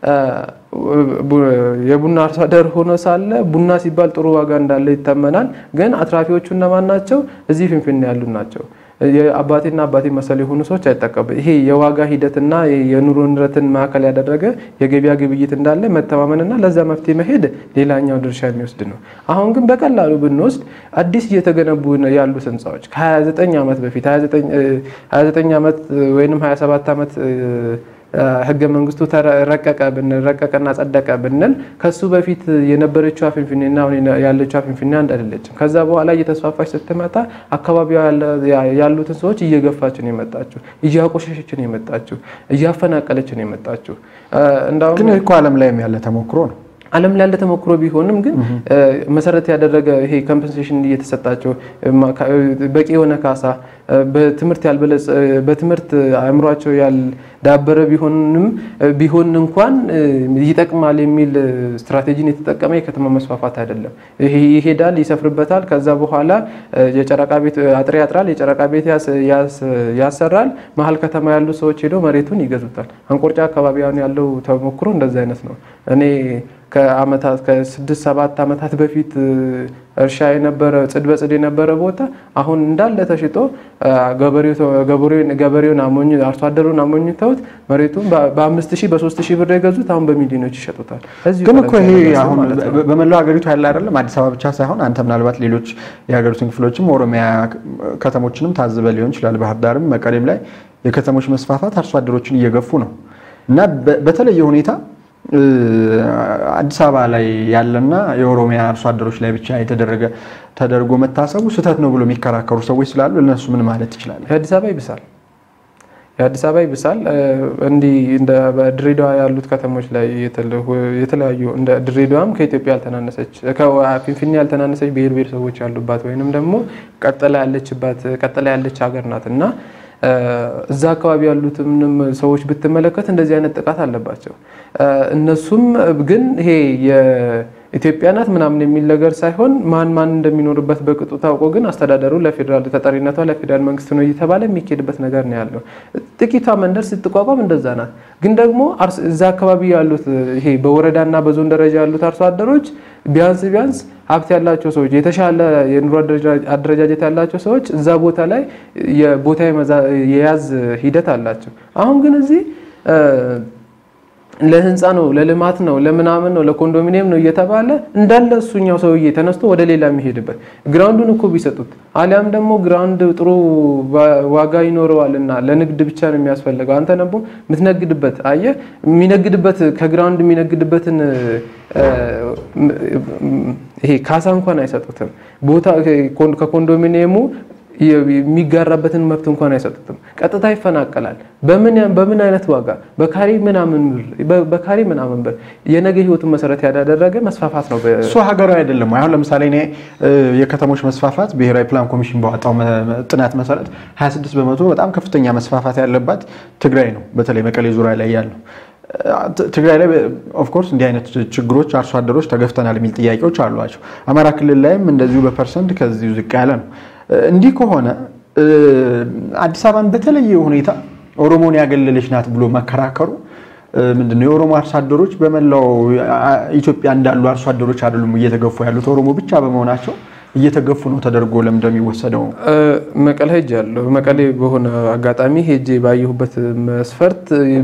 የቡና አርሶ አደር ሆኖ ሳለ ቡና ሲባል ጥሩ ዋጋ እንዳለ ይታመናል። ግን አትራፊዎቹ እነማን ናቸው? እዚህ ፊንፊኔ ያሉ ናቸው። የአባቴና አባቴ መሰል የሆኑ ሰዎች አይጠቀሙ። ይሄ የዋጋ ሂደትና የኑሮ ንረትን ማዕከል ያደረገ የገበያ ግብይት እንዳለ መተማመንና ለዛ መፍትሄ መሄድ ሌላኛው ድርሻ የሚወስድ ነው። አሁን ግን በቀላሉ ብንወስድ አዲስ እየተገነቡ ያሉት ህንፃዎች ከ29 ዓመት በፊት 29 ዓመት ወይም 27 ዓመት ህገ መንግስቱ ረቀቀ ብንል ረቀቀና ጸደቀ ብንል ከሱ በፊት የነበረችው ፊንፊኔና አሁን ያለችው ፊንፊኔ አንድ አይደለችም። ከዛ በኋላ እየተስፋፋች ስትመጣ አካባቢዋ ያሉትን ሰዎች እየገፋች ነው የመጣችው፣ እያቆሸሸች ነው የመጣችው፣ እያፈናቀለች ነው የመጣችው። ግን እኮ ዓለም ላይም ያለ ተሞክሮ ነው። ዓለም ላይ ያለ ተሞክሮ ቢሆንም ግን መሰረት ያደረገ ይሄ ኮምፐንሴሽን እየተሰጣቸው በቂ የሆነ ካሳ በትምህርት ያልበለጸ በትምህርት አእምሯቸው ያልዳበረ ቢሆንም ቢሆን እንኳን ይጠቅማል የሚል ስትራቴጂን የተጠቀመ የከተማ መስፋፋት አይደለም። ይሄዳል፣ ይሰፍርበታል። ከዛ በኋላ የጨረቃ ቤት አጥር ያጥራል፣ የጨረቃ ቤት ያሰራል። መሀል ከተማ ያሉ ሰዎች ሄደው መሬቱን ይገዙታል። አንቆርጫ አካባቢ ያለው ተሞክሮ እንደዚ አይነት ነው። እኔ ከአመታት ከስድስት ሰባት ዓመታት በፊት እርሻ የነበረ ጽድ በጽድ የነበረ ቦታ አሁን እንዳለ ተሽጦ ገበሬውን አሞኝ አርሶ አደሩን አሞኝተውት መሬቱን በአምስት ሺህ በሶስት ሺህ ብር የገዙት አሁን በሚሊዮኖች ይሸጡታል። ግን እኮ ይሄ አሁን በመላው ሀገሪቱ ያለ አይደለም። አዲስ አበባ ብቻ ሳይሆን አንተ ምናልባት ሌሎች የሀገሪቱን ክፍሎችም ኦሮሚያ ከተሞችንም ታዝበ ሊሆን ይችላል። ባህር ዳርም መቀሌም ላይ የከተሞች መስፋፋት አርሶ አደሮችን እየገፉ ነው እና በተለየ ሁኔታ አዲስ አበባ ላይ ያለና የኦሮሚያ አርሶ አደሮች ላይ ብቻ የተደረገ ተደርጎ መታሰቡ ስህተት ነው ብሎ የሚከራከሩ ሰዎች ስላሉ እነሱ ምን ማለት ትችላለህ? የአዲስ አበባ ይብሳል። የአዲስ አበባ ይብሳል። እንዲህ እንደ ድሬዳዋ ያሉት ከተሞች ላይ የተለያዩ እንደ ድሬዳዋም ከኢትዮጵያ ያልተናነሰች ከፊንፊኔ ያልተናነሰች ብሔር ብሔረሰቦች ያሉባት ወይንም ደግሞ ቀጥላ ያለችባት ቀጥላ ያለች ሀገር ናት እና እዛ አካባቢ ያሉትም ሰዎች ብትመለከት እንደዚህ አይነት ጥቃት አለባቸው። እነሱም ግን ይሄ የኢትዮጵያ ናት ምናምን የሚል ነገር ሳይሆን ማን ማን እንደሚኖርበት በቅጡ ታውቆ ግን አስተዳደሩ ለፌዴራል ተጠሪነቷ ለፌዴራል መንግስት ነው እየተባለ የሚካሄድበት ነገር ነው ያለው። ጥቂቷ መንደር ስትቋቋም እንደዛ ናት። ግን ደግሞ እዛ አካባቢ ያሉት ይሄ በወረዳና በዞን ደረጃ ያሉት አርሶ አደሮች ቢያንስ ቢያንስ ሀብት ያላቸው ሰዎች የተሻለ የኑሮ አደረጃጀት ያላቸው ሰዎች እዛ ቦታ ላይ የቦታ የያዝ ሂደት አላቸው። አሁን ግን እዚህ ለህንፃ ነው፣ ለልማት ነው፣ ለምናምን ነው፣ ለኮንዶሚኒየም ነው እየተባለ እንዳለ እሱኛው ሰውዬ ተነስቶ ወደ ሌላ የሚሄድበት ግራውንዱን እኮ ቢሰጡት አሊያም ደግሞ ግራውንድ ጥሩ ዋጋ ይኖረዋልና ለንግድ ብቻ ነው የሚያስፈልገው። አንተ ደግሞ የምትነግድበት አየህ፣ የሚነግድበት ከግራውንድ የሚነግድበትን ይሄ ካሳ እንኳን አይሰጡትም። ቦታ ከኮንዶሚኒየሙ የሚጋራበትን መብት እንኳን አይሰጡትም። ቀጥታ ይፈናቀላል። በምን አይነት ዋጋ? በካሬ ምናምን ብር በካሬ ምናምን ብር የነገ ህይወቱን መሰረት ያደረገ መስፋፋት ነው። እሱ ሀገራዊ አይደለም። አሁን ለምሳሌ እኔ የከተሞች መስፋፋት ብሔራዊ ፕላን ኮሚሽን ባወጣው ጥናት መሰረት 26 በመቶ በጣም ከፍተኛ መስፋፋት ያለባት ትግራይ ነው። በተለይ መቀሌ ዙሪያ ላይ ያለው ትግራይ ላይ ኦፍኮርስ እንዲህ አይነት ችግሮች አርሶ አደሮች ተገፍተናል የሚል ጥያቄዎች አሏቸው። አማራ ክልል ላይም እንደዚሁ በፐርሰንት ከዚሁ ዝቅ ያለ ነው። እንዲህ ከሆነ አዲስ አበባን በተለየ ሁኔታ ኦሮሞን ያገለለች ናት ብሎ መከራከሩ ምንድን ነው? የኦሮሞ አርሶ አደሮች በመላው ኢትዮጵያ እንዳሉ አርሶ አደሮች አይደሉም እየተገፉ ያሉት ኦሮሞ ብቻ በመሆናቸው እየተገፉ ነው ተደርጎ ለምንድን ነው የሚወሰደው? መቀሌ ሄጃለሁ። መቀሌ በሆነ አጋጣሚ ሄጄ ባየሁበት መስፈርት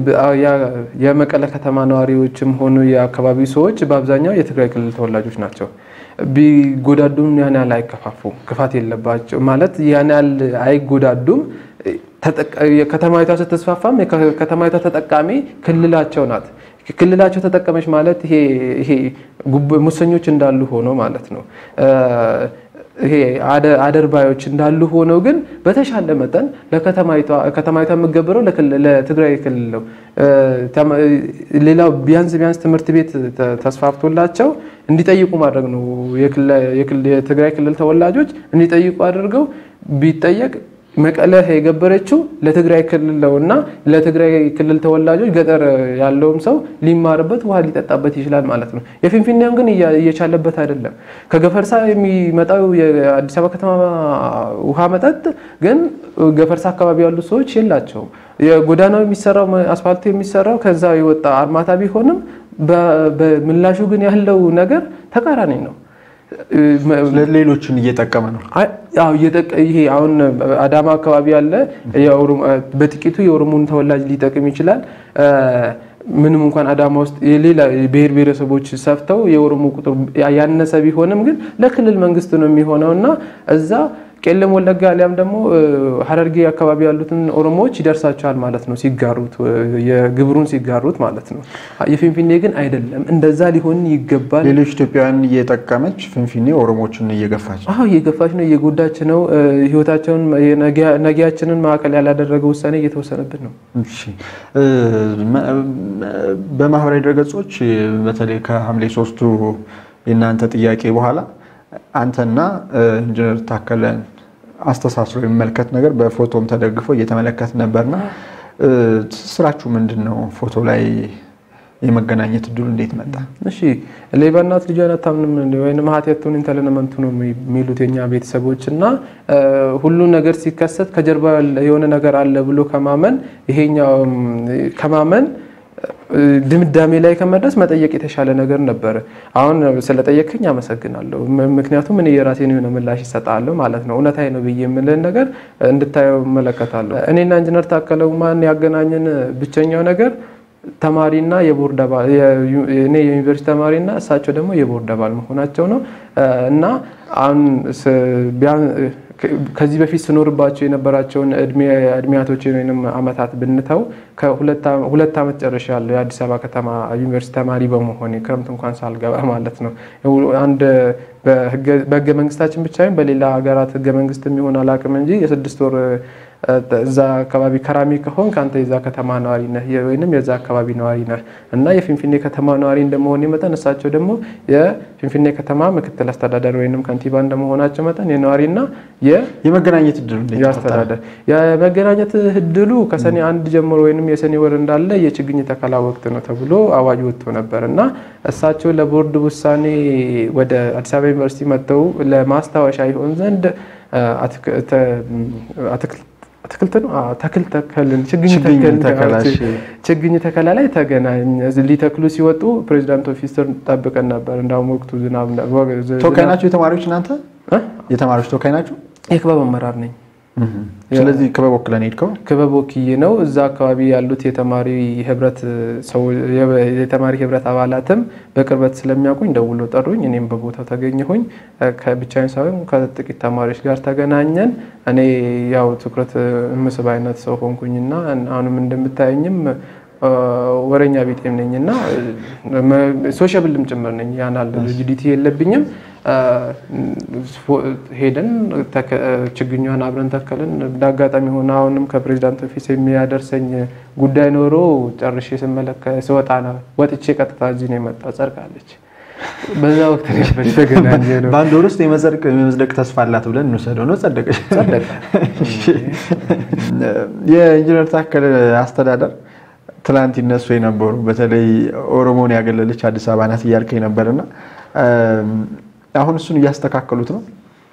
የመቀለ ከተማ ነዋሪዎችም ሆኑ የአካባቢ ሰዎች በአብዛኛው የትግራይ ክልል ተወላጆች ናቸው። ቢጎዳዱም ያን ያህል አይከፋፉም። ክፋት የለባቸው ማለት ያን ያህል አይጎዳዱም። ከተማዊቷ ስትስፋፋም ከተማዊቷ ተጠቃሚ ክልላቸው ናት። ክልላቸው ተጠቀመች ማለት ይሄ ሙሰኞች እንዳሉ ሆኖ ማለት ነው። ይሄ አደርባዮች እንዳሉ ሆነው ግን በተሻለ መጠን ለከተማይቷ የምገብረው ለትግራይ ክልል ነው። ሌላው ቢያንስ ቢያንስ ትምህርት ቤት ተስፋፍቶላቸው እንዲጠይቁ ማድረግ ነው። የትግራይ ክልል ተወላጆች እንዲጠይቁ አድርገው ቢጠየቅ መቀለ የገበረችው ለትግራይ ክልል ነው እና ለትግራይ ክልል ተወላጆች ገጠር ያለውም ሰው ሊማርበት ውሃ ሊጠጣበት ይችላል ማለት ነው። የፊንፊኔም ግን እየቻለበት አይደለም። ከገፈርሳ የሚመጣው የአዲስ አበባ ከተማ ውሃ መጠጥ ግን ገፈርሳ አካባቢ ያሉ ሰዎች የላቸውም። የጎዳናው የሚሰራው አስፋልቱ የሚሰራው ከዛ የወጣ አርማታ ቢሆንም በምላሹ ግን ያለው ነገር ተቃራኒ ነው። ሌሎችን እየጠቀመ ነው። ይሄ አሁን አዳማ አካባቢ ያለ በጥቂቱ የኦሮሞን ተወላጅ ሊጠቅም ይችላል። ምንም እንኳን አዳማ ውስጥ የሌላ ብሔር ብሔረሰቦች ሰፍተው የኦሮሞ ቁጥር ያነሰ ቢሆንም ግን ለክልል መንግስት ነው የሚሆነው እና እዛ ቄለም ወለጋ አሊያም ደግሞ ሀረርጌ አካባቢ ያሉትን ኦሮሞዎች ይደርሳቸዋል ማለት ነው፣ ሲጋሩት የግብሩን ሲጋሩት ማለት ነው። የፊንፊኔ ግን አይደለም፣ እንደዛ ሊሆን ይገባል። ሌሎች ኢትዮጵያውያን እየጠቀመች ፊንፊኔ ኦሮሞችን እየገፋች አዎ እየገፋች ነው፣ እየጎዳች ነው። ህይወታቸውን ነጊያችንን ማዕከል ያላደረገ ውሳኔ እየተወሰነብን ነው። በማህበራዊ ድረገጾች በተለይ ከሐምሌ ሶስቱ የእናንተ ጥያቄ በኋላ አንተና ኢንጂነር ታከለን አስተሳስሮ የሚመለከት ነገር በፎቶም ተደግፎ እየተመለከት ነበርና ስራችሁ ምንድን ነው? ፎቶ ላይ የመገናኘት እድሉ እንዴት መጣ? እሺ ሌባ እናት ልጇን አታምንም ወይም ሀቲያቱን ኢንተለነመንቱ ነው የሚሉት የኛ ቤተሰቦች እና ሁሉ ነገር ሲከሰት ከጀርባ የሆነ ነገር አለ ብሎ ከማመን ይሄኛው ከማመን ድምዳሜ ላይ ከመድረስ መጠየቅ የተሻለ ነገር ነበረ። አሁን ስለጠየቅኝ አመሰግናለሁ። ምክንያቱም እኔ የራሴን የሆነ ምላሽ ይሰጣለሁ ማለት ነው። እውነታዊ ነው ብዬ የምልህን ነገር እንድታየው እመለከታለሁ። እኔና ኢንጂነር ታከለ ኡማን ያገናኘን ብቸኛው ነገር ተማሪና የቦርድ አባል እኔ የዩኒቨርሲቲ ተማሪና እሳቸው ደግሞ የቦርድ አባል መሆናቸው ነው እና አሁን ከዚህ በፊት ስኖርባቸው የነበራቸውን እድሜያቶችን ወይም አመታት ብንተው ሁለት ዓመት ጨርሻለሁ የአዲስ አበባ ከተማ ዩኒቨርሲቲ ተማሪ በመሆን ክረምት እንኳን ሳልገባ ማለት ነው። አንድ በህገ መንግስታችን ብቻ በሌላ ሀገራት ህገ መንግስት የሚሆን አላውቅም እንጂ የስድስት ወር እዛ አካባቢ ከራሚ ከሆን ከአንተ የዛ ከተማ ነዋሪ ነህ ወይም የዛ አካባቢ ነዋሪ ነህ እና የፊንፊኔ ከተማ ነዋሪ እንደመሆን መጠን እሳቸው ደግሞ የፊንፊኔ ከተማ ምክትል አስተዳደር ወይም ከንቲባ እንደመሆናቸው መጠን የነዋሪና የመገናኘት እድሉ አስተዳደር የመገናኘት እድሉ ከሰኔ አንድ ጀምሮ ወይም የሰኔ ወር እንዳለ የችግኝ ተከላ ወቅት ነው ተብሎ አዋጅ ወጥቶ ነበር እና እሳቸው ለቦርድ ውሳኔ ወደ አዲስ አበባ ዩኒቨርሲቲ መጥተው ለማስታወሻ ይሆን ዘንድ አትክልት ነው ተክል ተከልን ችግኝ ተከላ ላይ ተገናኝ ሊተክሉ ሲወጡ ፕሬዚዳንት ኦፊሰር ጠብቀን ነበር። እንዳውም ወቅቱ ዝናብ ተወካይ ናቸው የተማሪዎች እናንተ የተማሪዎች ተወካይ ናቸው? የክበብ አመራር ነኝ። ስለዚህ ክበብ ወክለን ሄድከው? ክበብ ወክዬ ነው። እዛ አካባቢ ያሉት የተማሪ ህብረት የተማሪ ህብረት አባላትም በቅርበት ስለሚያውቁኝ ደውሎ ጠሩኝ። እኔም በቦታው ተገኘሁኝ። ከብቻዬን ሳይሆን ከጥቂት ተማሪዎች ጋር ተገናኘን። እኔ ያው ትኩረት ምስብ አይነት ሰው ሆንኩኝና አሁንም እንደምታየኝም ወረኛ ቤጤም ነኝ እና ሶሻብልም ጭምር ነኝ። ያናል ጂዲቲ የለብኝም። ሄደን ችግኟን አብረን ተከልን። እንዳጋጣሚ ሆነ አሁንም ከፕሬዚዳንት ኦፊስ የሚያደርሰኝ ጉዳይ ኖሮ ጨርሼ ስወጣ ወጥቼ ቀጥታ እዚህ ነው የመጣው። ጸድቃለች። በዛ ወቅት ተገናኘ ነው። በአንድ ወር ውስጥ የመጸድቅ የመጽደቅ ተስፋ አላት ብለን እንውሰደው ነው። ጸደቀች። የኢንጂነር ታከለ አስተዳደር ትላንት ይነሱ የነበሩ በተለይ ኦሮሞን ያገለለች አዲስ አበባ ናት እያልከኝ ነበርና አሁን እሱን እያስተካከሉት ነው።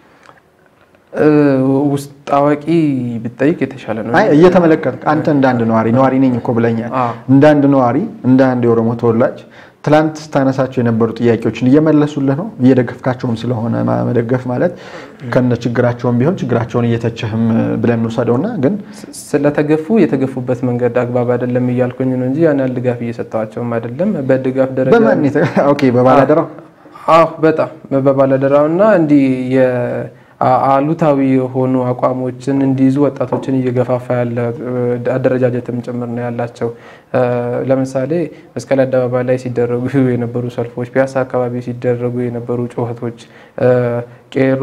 ውስጥ አዋቂ ብጠይቅ የተሻለ ነው። እየተመለከት አንተ እንደ አንድ ነዋሪ ነዋሪ ነኝ እኮ ብለኛል። እንደ አንድ ነዋሪ እንደ አንድ የኦሮሞ ተወላጅ ትላንት ስታነሳቸው የነበሩ ጥያቄዎችን እየመለሱልህ ነው። እየደገፍካቸውም ስለሆነ መደገፍ ማለት ከነ ችግራቸውን ቢሆን ችግራቸውን እየተቸህም ብለን እንውሰደውና ግን ስለተገፉ የተገፉበት መንገድ አግባብ አይደለም እያልኩኝ ነው እንጂ ያን ያህል ድጋፍ እየሰጠዋቸውም አይደለም። በድጋፍ ደረጃ በማን በባላደራው አዎ በጣም በባለደራው እና እንዲህ አሉታዊ የሆኑ አቋሞችን እንዲይዙ ወጣቶችን እየገፋፋ ያለ አደረጃጀትም ጭምር ነው ያላቸው። ለምሳሌ መስቀል አደባባይ ላይ ሲደረጉ የነበሩ ሰልፎች፣ ፒያሳ አካባቢ ሲደረጉ የነበሩ ጩኸቶች፣ ቄሮ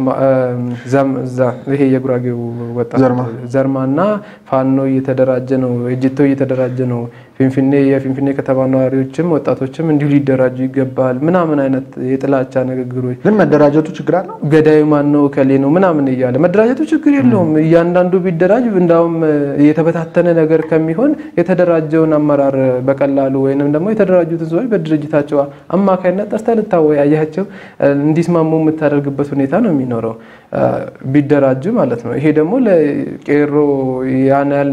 ይሄ የጉራጌው ወጣት ዘርማና ፋኖ እየተደራጀ ነው፣ እጅቶ እየተደራጀ ነው፣ ፊንፊኔ የፊንፊኔ ከተማ ነዋሪዎችም ወጣቶችም እንዲሁ ሊደራጁ ይገባል ምናምን አይነት የጥላቻ ንግግሮች። ግን መደራጀቱ ችግር አለው። ገዳዩ ማን ነው ከሌ ነው ምናምን እያለ መደራጀቱ ችግር የለውም። እያንዳንዱ ቢደራጅ እንዳውም የተበታተነ ነገር ከሚሆን የተደራጀውን አመራር በቀላሉ ወይንም ደግሞ የተደራጁትን ሰዎች በድርጅታቸው አማካይነት ጠርተህ ልታወያያቸው እንዲስማሙ የምታደርግበት ሁኔታ ነው የሚኖረው ቢደራጁ ማለት ነው። ይሄ ደግሞ ለቄሮ ያን ያህል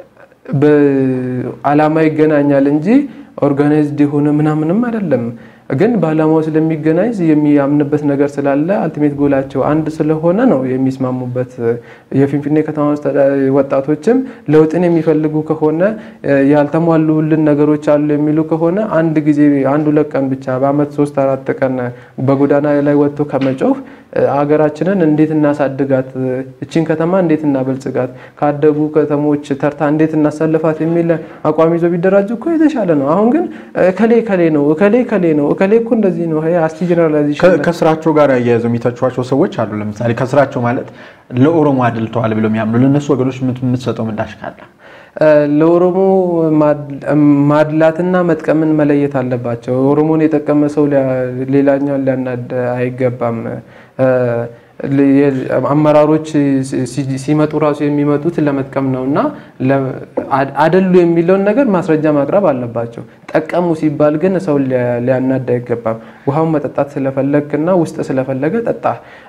በዓላማ ይገናኛል እንጂ ኦርጋናይዝድ የሆነ ምናምንም አይደለም። ግን በዓላማው ስለሚገናኝ የሚያምንበት ነገር ስላለ አልቲሜት ጎላቸው አንድ ስለሆነ ነው የሚስማሙበት። የፊንፊኔ ከተማ ወጣቶችም ለውጥን የሚፈልጉ ከሆነ ያልተሟሉልን ነገሮች አሉ የሚሉ ከሆነ አንድ ጊዜ አንድ ሁለት ቀን ብቻ በአመት ሶስት አራት ቀን በጎዳና ላይ ወጥቶ ከመጮህ ሀገራችንን እንዴት እናሳድጋት፣ እችን ከተማ እንዴት እናበልጽጋት፣ ካደጉ ከተሞች ተርታ እንዴት እናሳልፋት የሚል አቋም ይዞ ቢደራጁ እኮ የተሻለ ነው። አሁን ግን እከሌ እከሌ ነው እከሌ እከሌ ነው እከሌ እኮ እንደዚህ ነው አስቲ ጀነራላይዜሽን ከስራቸው ጋር ያያይዘው የሚተቿቸው ሰዎች አሉ። ለምሳሌ ከስራቸው ማለት ለኦሮሞ አድልተዋል ብለው የሚያምኑ ለእነሱ ወገኖች የምትሰጠው ምላሽ ካለ ለኦሮሞ ማድላትና መጥቀምን መለየት አለባቸው። ኦሮሞን የጠቀመ ሰው ሌላኛውን ሊያናድ አይገባም። አመራሮች ሲመጡ ራሱ የሚመጡት ለመጥቀም ነው እና አደሉ የሚለውን ነገር ማስረጃ ማቅረብ አለባቸው። ጠቀሙ ሲባል ግን ሰው ሊያናድ አይገባም። ውሃውን መጠጣት ስለፈለግና ውስጥ ስለፈለገ ጠጣ።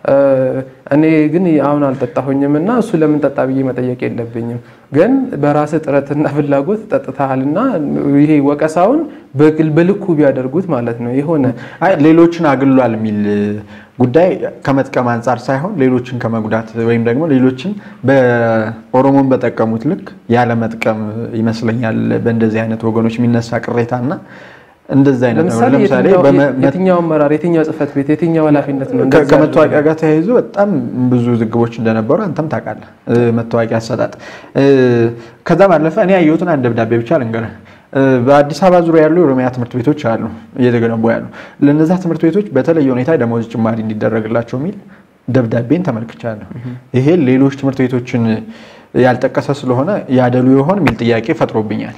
እኔ ግን አሁን አልጠጣሁኝም እና እሱ ለምን ጠጣ ብዬ መጠየቅ የለብኝም። ግን በራስ ጥረትና ፍላጎት ጠጥተሃልና ይሄ ወቀሳውን በልኩ ቢያደርጉት ማለት ነው የሆነ ሌሎችን አግሏል የሚል ጉዳይ ከመጥቀም አንጻር ሳይሆን ሌሎችን ከመጉዳት ወይም ደግሞ ሌሎችን በኦሮሞን በጠቀሙት ልክ ያለ መጥቀም ይመስለኛል በእንደዚህ አይነት ወገኖች የሚነሳ ቅሬታና እንደዚህ አይነት ነው። ለምሳሌ የትኛው አመራር፣ የትኛው ጽህፈት ቤት፣ የትኛው ኃላፊነት ነው ከመታወቂያ ጋር ተያይዞ በጣም ብዙ ዝግቦች እንደነበሩ አንተም ታውቃለህ። መታወቂያ አሰጣጥ ከዛ ባለፈ እኔ ያየሁትን አንድ ደብዳቤ ብቻ ልንገርህ። በአዲስ አበባ ዙሪያ ያሉ የኦሮሚያ ትምህርት ቤቶች አሉ እየተገነቡ ያሉ። ለነዛ ትምህርት ቤቶች በተለየ ሁኔታ ደሞዝ ጭማሪ እንዲደረግላቸው የሚል ደብዳቤን ተመልክቻለሁ። ይሄ ሌሎች ትምህርት ቤቶችን ያልጠቀሰ ስለሆነ ያደሉ ይሆን የሚል ጥያቄ ፈጥሮብኛል።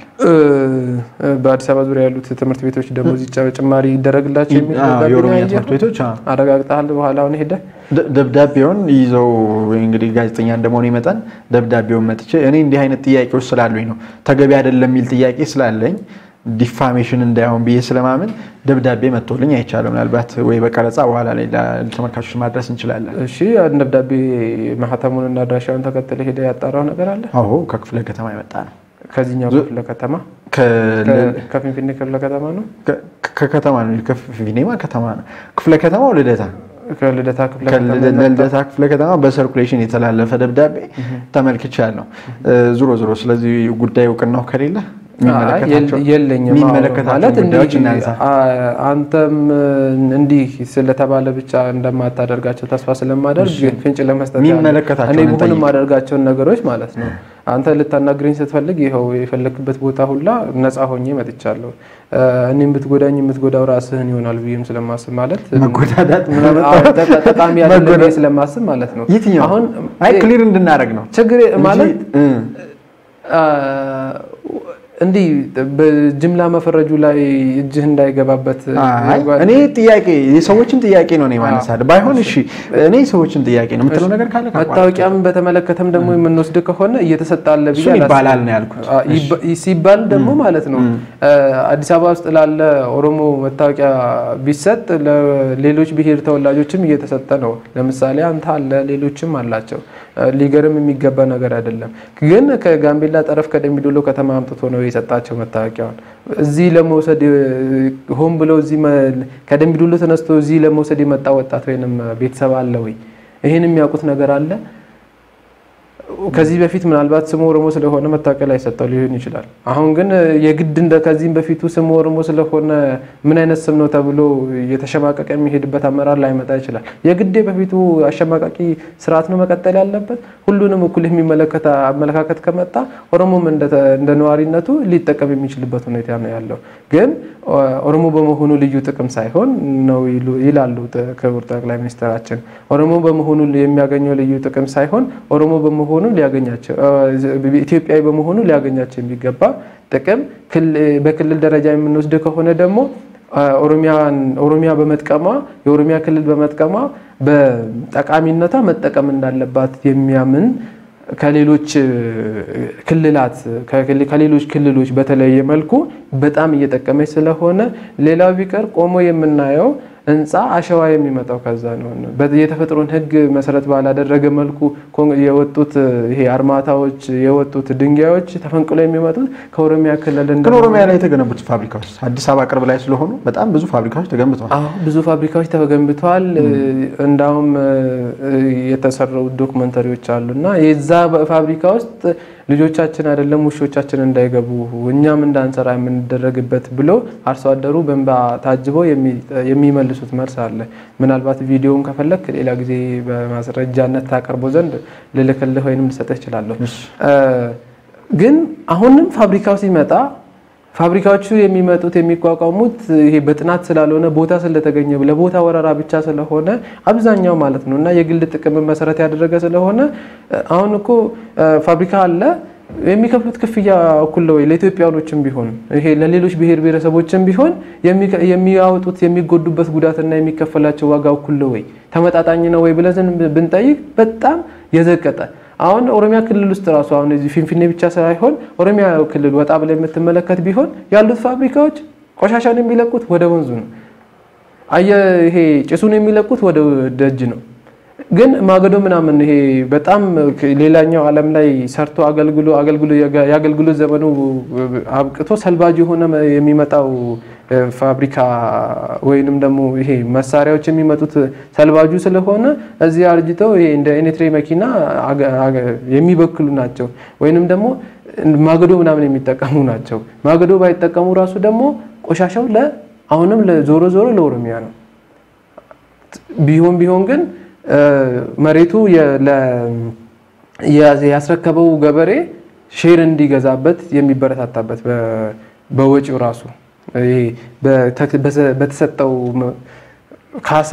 በአዲስ አበባ ዙሪያ ያሉት ትምህርት ቤቶች ደሞዝ ጭማሪ ይደረግላቸው የሚል የኦሮሚያ ትምህርት ቤቶች አረጋግጠሃል? በኋላ አሁን ሄደ ደብዳቤውን ይዘው እንግዲህ ጋዜጠኛ እንደመሆኑ መጠን ደብዳቤውን መጥቼ እኔ እንዲህ አይነት ጥያቄዎች ስላሉኝ ነው ተገቢ አይደለም የሚል ጥያቄ ስላለኝ ዲፋሜሽን እንዳይሆን ብዬ ስለማምን ደብዳቤ መጥቶልኝ አይቻልም። ምናልባት ወይ በቀረጻ በኋላ ላይ ለተመልካቾች ማድረስ እንችላለን። እሺ፣ ደብዳቤ ማህተሙንና አድራሻውን ተከትለ ሄደ ያጣራው ነገር አለ? አዎ፣ ከክፍለ ከተማ የመጣ ነው። ከዚህኛው ክፍለ ከተማ ከፊንፊኔ ክፍለ ከተማ ነው። ከከተማ ነው። ከፊንፊኔማ ከተማ ነው። ክፍለ ከተማው ልደታ ከልደታ ክፍለ ለልደታ ክፍለ ከተማ በሰርኩሌሽን የተላለፈ ደብዳቤ ተመልክቻለሁ። ዙሮ ዙሮ ስለዚህ ጉዳይ እውቅናው ከሌለ የለኝም ማለት አንተም እንዲህ ስለተባለ ብቻ እንደማታደርጋቸው ተስፋ ስለማደርግ ፍንጭ ለመስጠት እኔ ብሆን የማደርጋቸውን ነገሮች ማለት ነው። አንተ ልታናግረኝ ስትፈልግ ይኸው የፈለክበት ቦታ ሁላ ነፃ ሆኜ መጥቻለሁ። እኔም ብትጎዳኝ የምትጎዳው ራስህን ይሆናል ብዬም ስለማስብ ማለት ጠቃሚ ያለ ስለማስብ ማለት ነው። አሁን ክሊር እንድናደርግ ነው ችግር ማለት እንዲህ በጅምላ መፈረጁ ላይ እጅህ እንዳይገባበት እኔ ጥያቄ የሰዎችን ጥያቄ ነው ማነሳል። ባይሆን እሺ እኔ የሰዎችን ጥያቄ ነው የምትለው ነገር ካለ መታወቂያም በተመለከተም ደግሞ የምንወስድ ከሆነ እየተሰጠ አለ ብዬ ይባላል ነው ያልኩት። ሲባል ደግሞ ማለት ነው አዲስ አበባ ውስጥ ላለ ኦሮሞ መታወቂያ ቢሰጥ ለሌሎች ብሔር ተወላጆችም እየተሰጠ ነው። ለምሳሌ አንተ አለ፣ ሌሎችም አላቸው። ሊገርም የሚገባ ነገር አይደለም። ግን ከጋምቤላ ጠረፍ ከደምቢዶሎ ከተማ አምጥቶ ነው የሰጣቸው መታወቂያውን። እዚህ ለመውሰድ ሆን ብሎ እዚህ ከደምቢዶሎ ተነስቶ እዚህ ለመውሰድ የመጣ ወጣት ወይንም ቤተሰብ አለ ወይ? ይህን የሚያውቁት ነገር አለ? ከዚህ በፊት ምናልባት ስሙ ኦሮሞ ስለሆነ መታወቂያ ላይ ሰጠው ሊሆን ይችላል። አሁን ግን የግድ እንደ ከዚህም በፊቱ ስሙ ኦሮሞ ስለሆነ ምን አይነት ስም ነው ተብሎ የተሸማቀቀ የሚሄድበት አመራር ላይመጣ ይችላል። የግድ በፊቱ አሸማቃቂ ስርዓት ነው መቀጠል ያለበት። ሁሉንም እኩል የሚመለከት አመለካከት ከመጣ ኦሮሞም እንደ ነዋሪነቱ ሊጠቀም የሚችልበት ሁኔታ ነው ያለው። ግን ኦሮሞ በመሆኑ ልዩ ጥቅም ሳይሆን ነው ይላሉ ክቡር ጠቅላይ ሚኒስትራችን። ኦሮሞ በመሆኑ የሚያገኘው ልዩ ጥቅም ሳይሆን ኦሮሞ በመሆኑ ሊያገኛቸው ኢትዮጵያዊ በመሆኑ ሊያገኛቸው የሚገባ ጥቅም በክልል ደረጃ የምንወስድ ከሆነ ደግሞ ኦሮሚያ በመጥቀሟ የኦሮሚያ ክልል በመጥቀሟ በጠቃሚነቷ መጠቀም እንዳለባት የሚያምን ከሌሎች ክልላት ከሌሎች ክልሎች በተለየ መልኩ በጣም እየጠቀመች ስለሆነ ሌላው ቢቀር ቆሞ የምናየው ህንፃ አሸዋ የሚመጣው ከዛ ነው። የተፈጥሮን ህግ መሰረት ባላደረገ መልኩ የወጡት ይሄ አርማታዎች የወጡት ድንጋዮች ተፈንቅሎ የሚመጡት ከኦሮሚያ ክልል ግን ኦሮሚያ ላይ የተገነቡት ፋብሪካዎች አዲስ አበባ ቅርብ ላይ ስለሆኑ በጣም ብዙ ፋብሪካዎች ተገንብተዋል። አዎ ብዙ ፋብሪካዎች ተገንብተዋል። እንዳውም የተሰሩ ዶክመንተሪዎች አሉ እና የዛ ፋብሪካ ውስጥ ልጆቻችን አይደለም ውሾቻችን እንዳይገቡ እኛም እንዳንሰራ የምንደረግበት ብሎ አርሶ አደሩ በእንባ ታጅበው የሚመልሱት መልስ አለ። ምናልባት ቪዲዮውን ከፈለክ ሌላ ጊዜ በማስረጃነት ታቀርቦ ዘንድ ልልክልህ ወይንም ልሰጥህ እችላለሁ። ግን አሁንም ፋብሪካው ሲመጣ ፋብሪካዎቹ የሚመጡት የሚቋቋሙት ይሄ በጥናት ስላልሆነ ቦታ ስለተገኘ ለቦታ ወረራ ብቻ ስለሆነ አብዛኛው ማለት ነው እና የግል ጥቅምን መሰረት ያደረገ ስለሆነ አሁን እኮ ፋብሪካ አለ የሚከፍሉት ክፍያ እኩል ነው ወይ? ለኢትዮጵያኖችም ቢሆን ይሄ ለሌሎች ብሔር ብሔረሰቦችም ቢሆን የሚያወጡት የሚጎዱበት ጉዳትና የሚከፈላቸው ዋጋ እኩል ነው ወይ? ተመጣጣኝ ነው ወይ ብለን ብንጠይቅ በጣም የዘቀጠ አሁን ኦሮሚያ ክልል ውስጥ ራሱ አሁን እዚህ ፊንፊኔ ብቻ ሳይሆን ኦሮሚያ ክልል ወጣ ብላ የምትመለከት ቢሆን ያሉት ፋብሪካዎች ቆሻሻን የሚለቁት ወደ ወንዙ ነው። አየ ይሄ ጭሱን የሚለቁት ወደ ደጅ ነው። ግን ማገዶ ምናምን ይሄ በጣም ሌላኛው ዓለም ላይ ሰርቶ አገልግሎ አገልግሎ የአገልግሎት ዘመኑ አብቅቶ ሰልባጅ የሆነ የሚመጣው ፋብሪካ ወይንም ደግሞ ይሄ መሳሪያዎች የሚመጡት ሰልባጁ ስለሆነ እዚህ አርጅተው ይሄ እንደ ኤኔትሬ መኪና የሚበክሉ ናቸው። ወይንም ደግሞ ማገዶ ምናምን የሚጠቀሙ ናቸው። ማገዶ ባይጠቀሙ ራሱ ደግሞ ቆሻሻው ለ አሁንም ዞሮ ዞሮ ለኦሮሚያ ነው። ቢሆን ቢሆን ግን መሬቱ ያስረከበው ገበሬ ሼር እንዲገዛበት የሚበረታታበት በወጪው ራሱ በተሰጠው ካሳ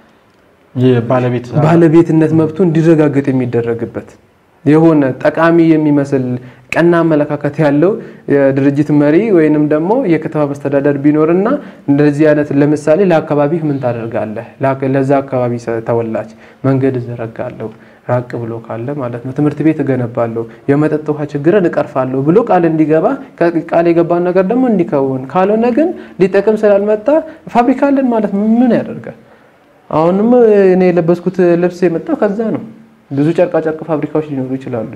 ባለቤትነት መብቱ እንዲረጋገጥ የሚደረግበት የሆነ ጠቃሚ የሚመስል ቀና አመለካከት ያለው የድርጅት መሪ ወይንም ደግሞ የከተማ መስተዳደር ቢኖርና እንደዚህ አይነት ለምሳሌ ለአካባቢህ ምን ታደርጋለህ? ለዛ አካባቢ ተወላጅ መንገድ እዘረጋለሁ ራቅ ብሎ ካለ ማለት ነው። ትምህርት ቤት እገነባለሁ፣ የመጠጥ ውሃ ችግርን እቀርፋለሁ ብሎ ቃል እንዲገባ ቃል የገባን ነገር ደግሞ እንዲከውን፣ ካልሆነ ግን ሊጠቅም ስላልመጣ ፋብሪካ አለን ማለት ምን ያደርጋል? አሁንም እኔ የለበስኩት ልብስ የመጣው ከዛ ነው። ብዙ ጨርቃ ጨርቅ ፋብሪካዎች ሊኖሩ ይችላሉ።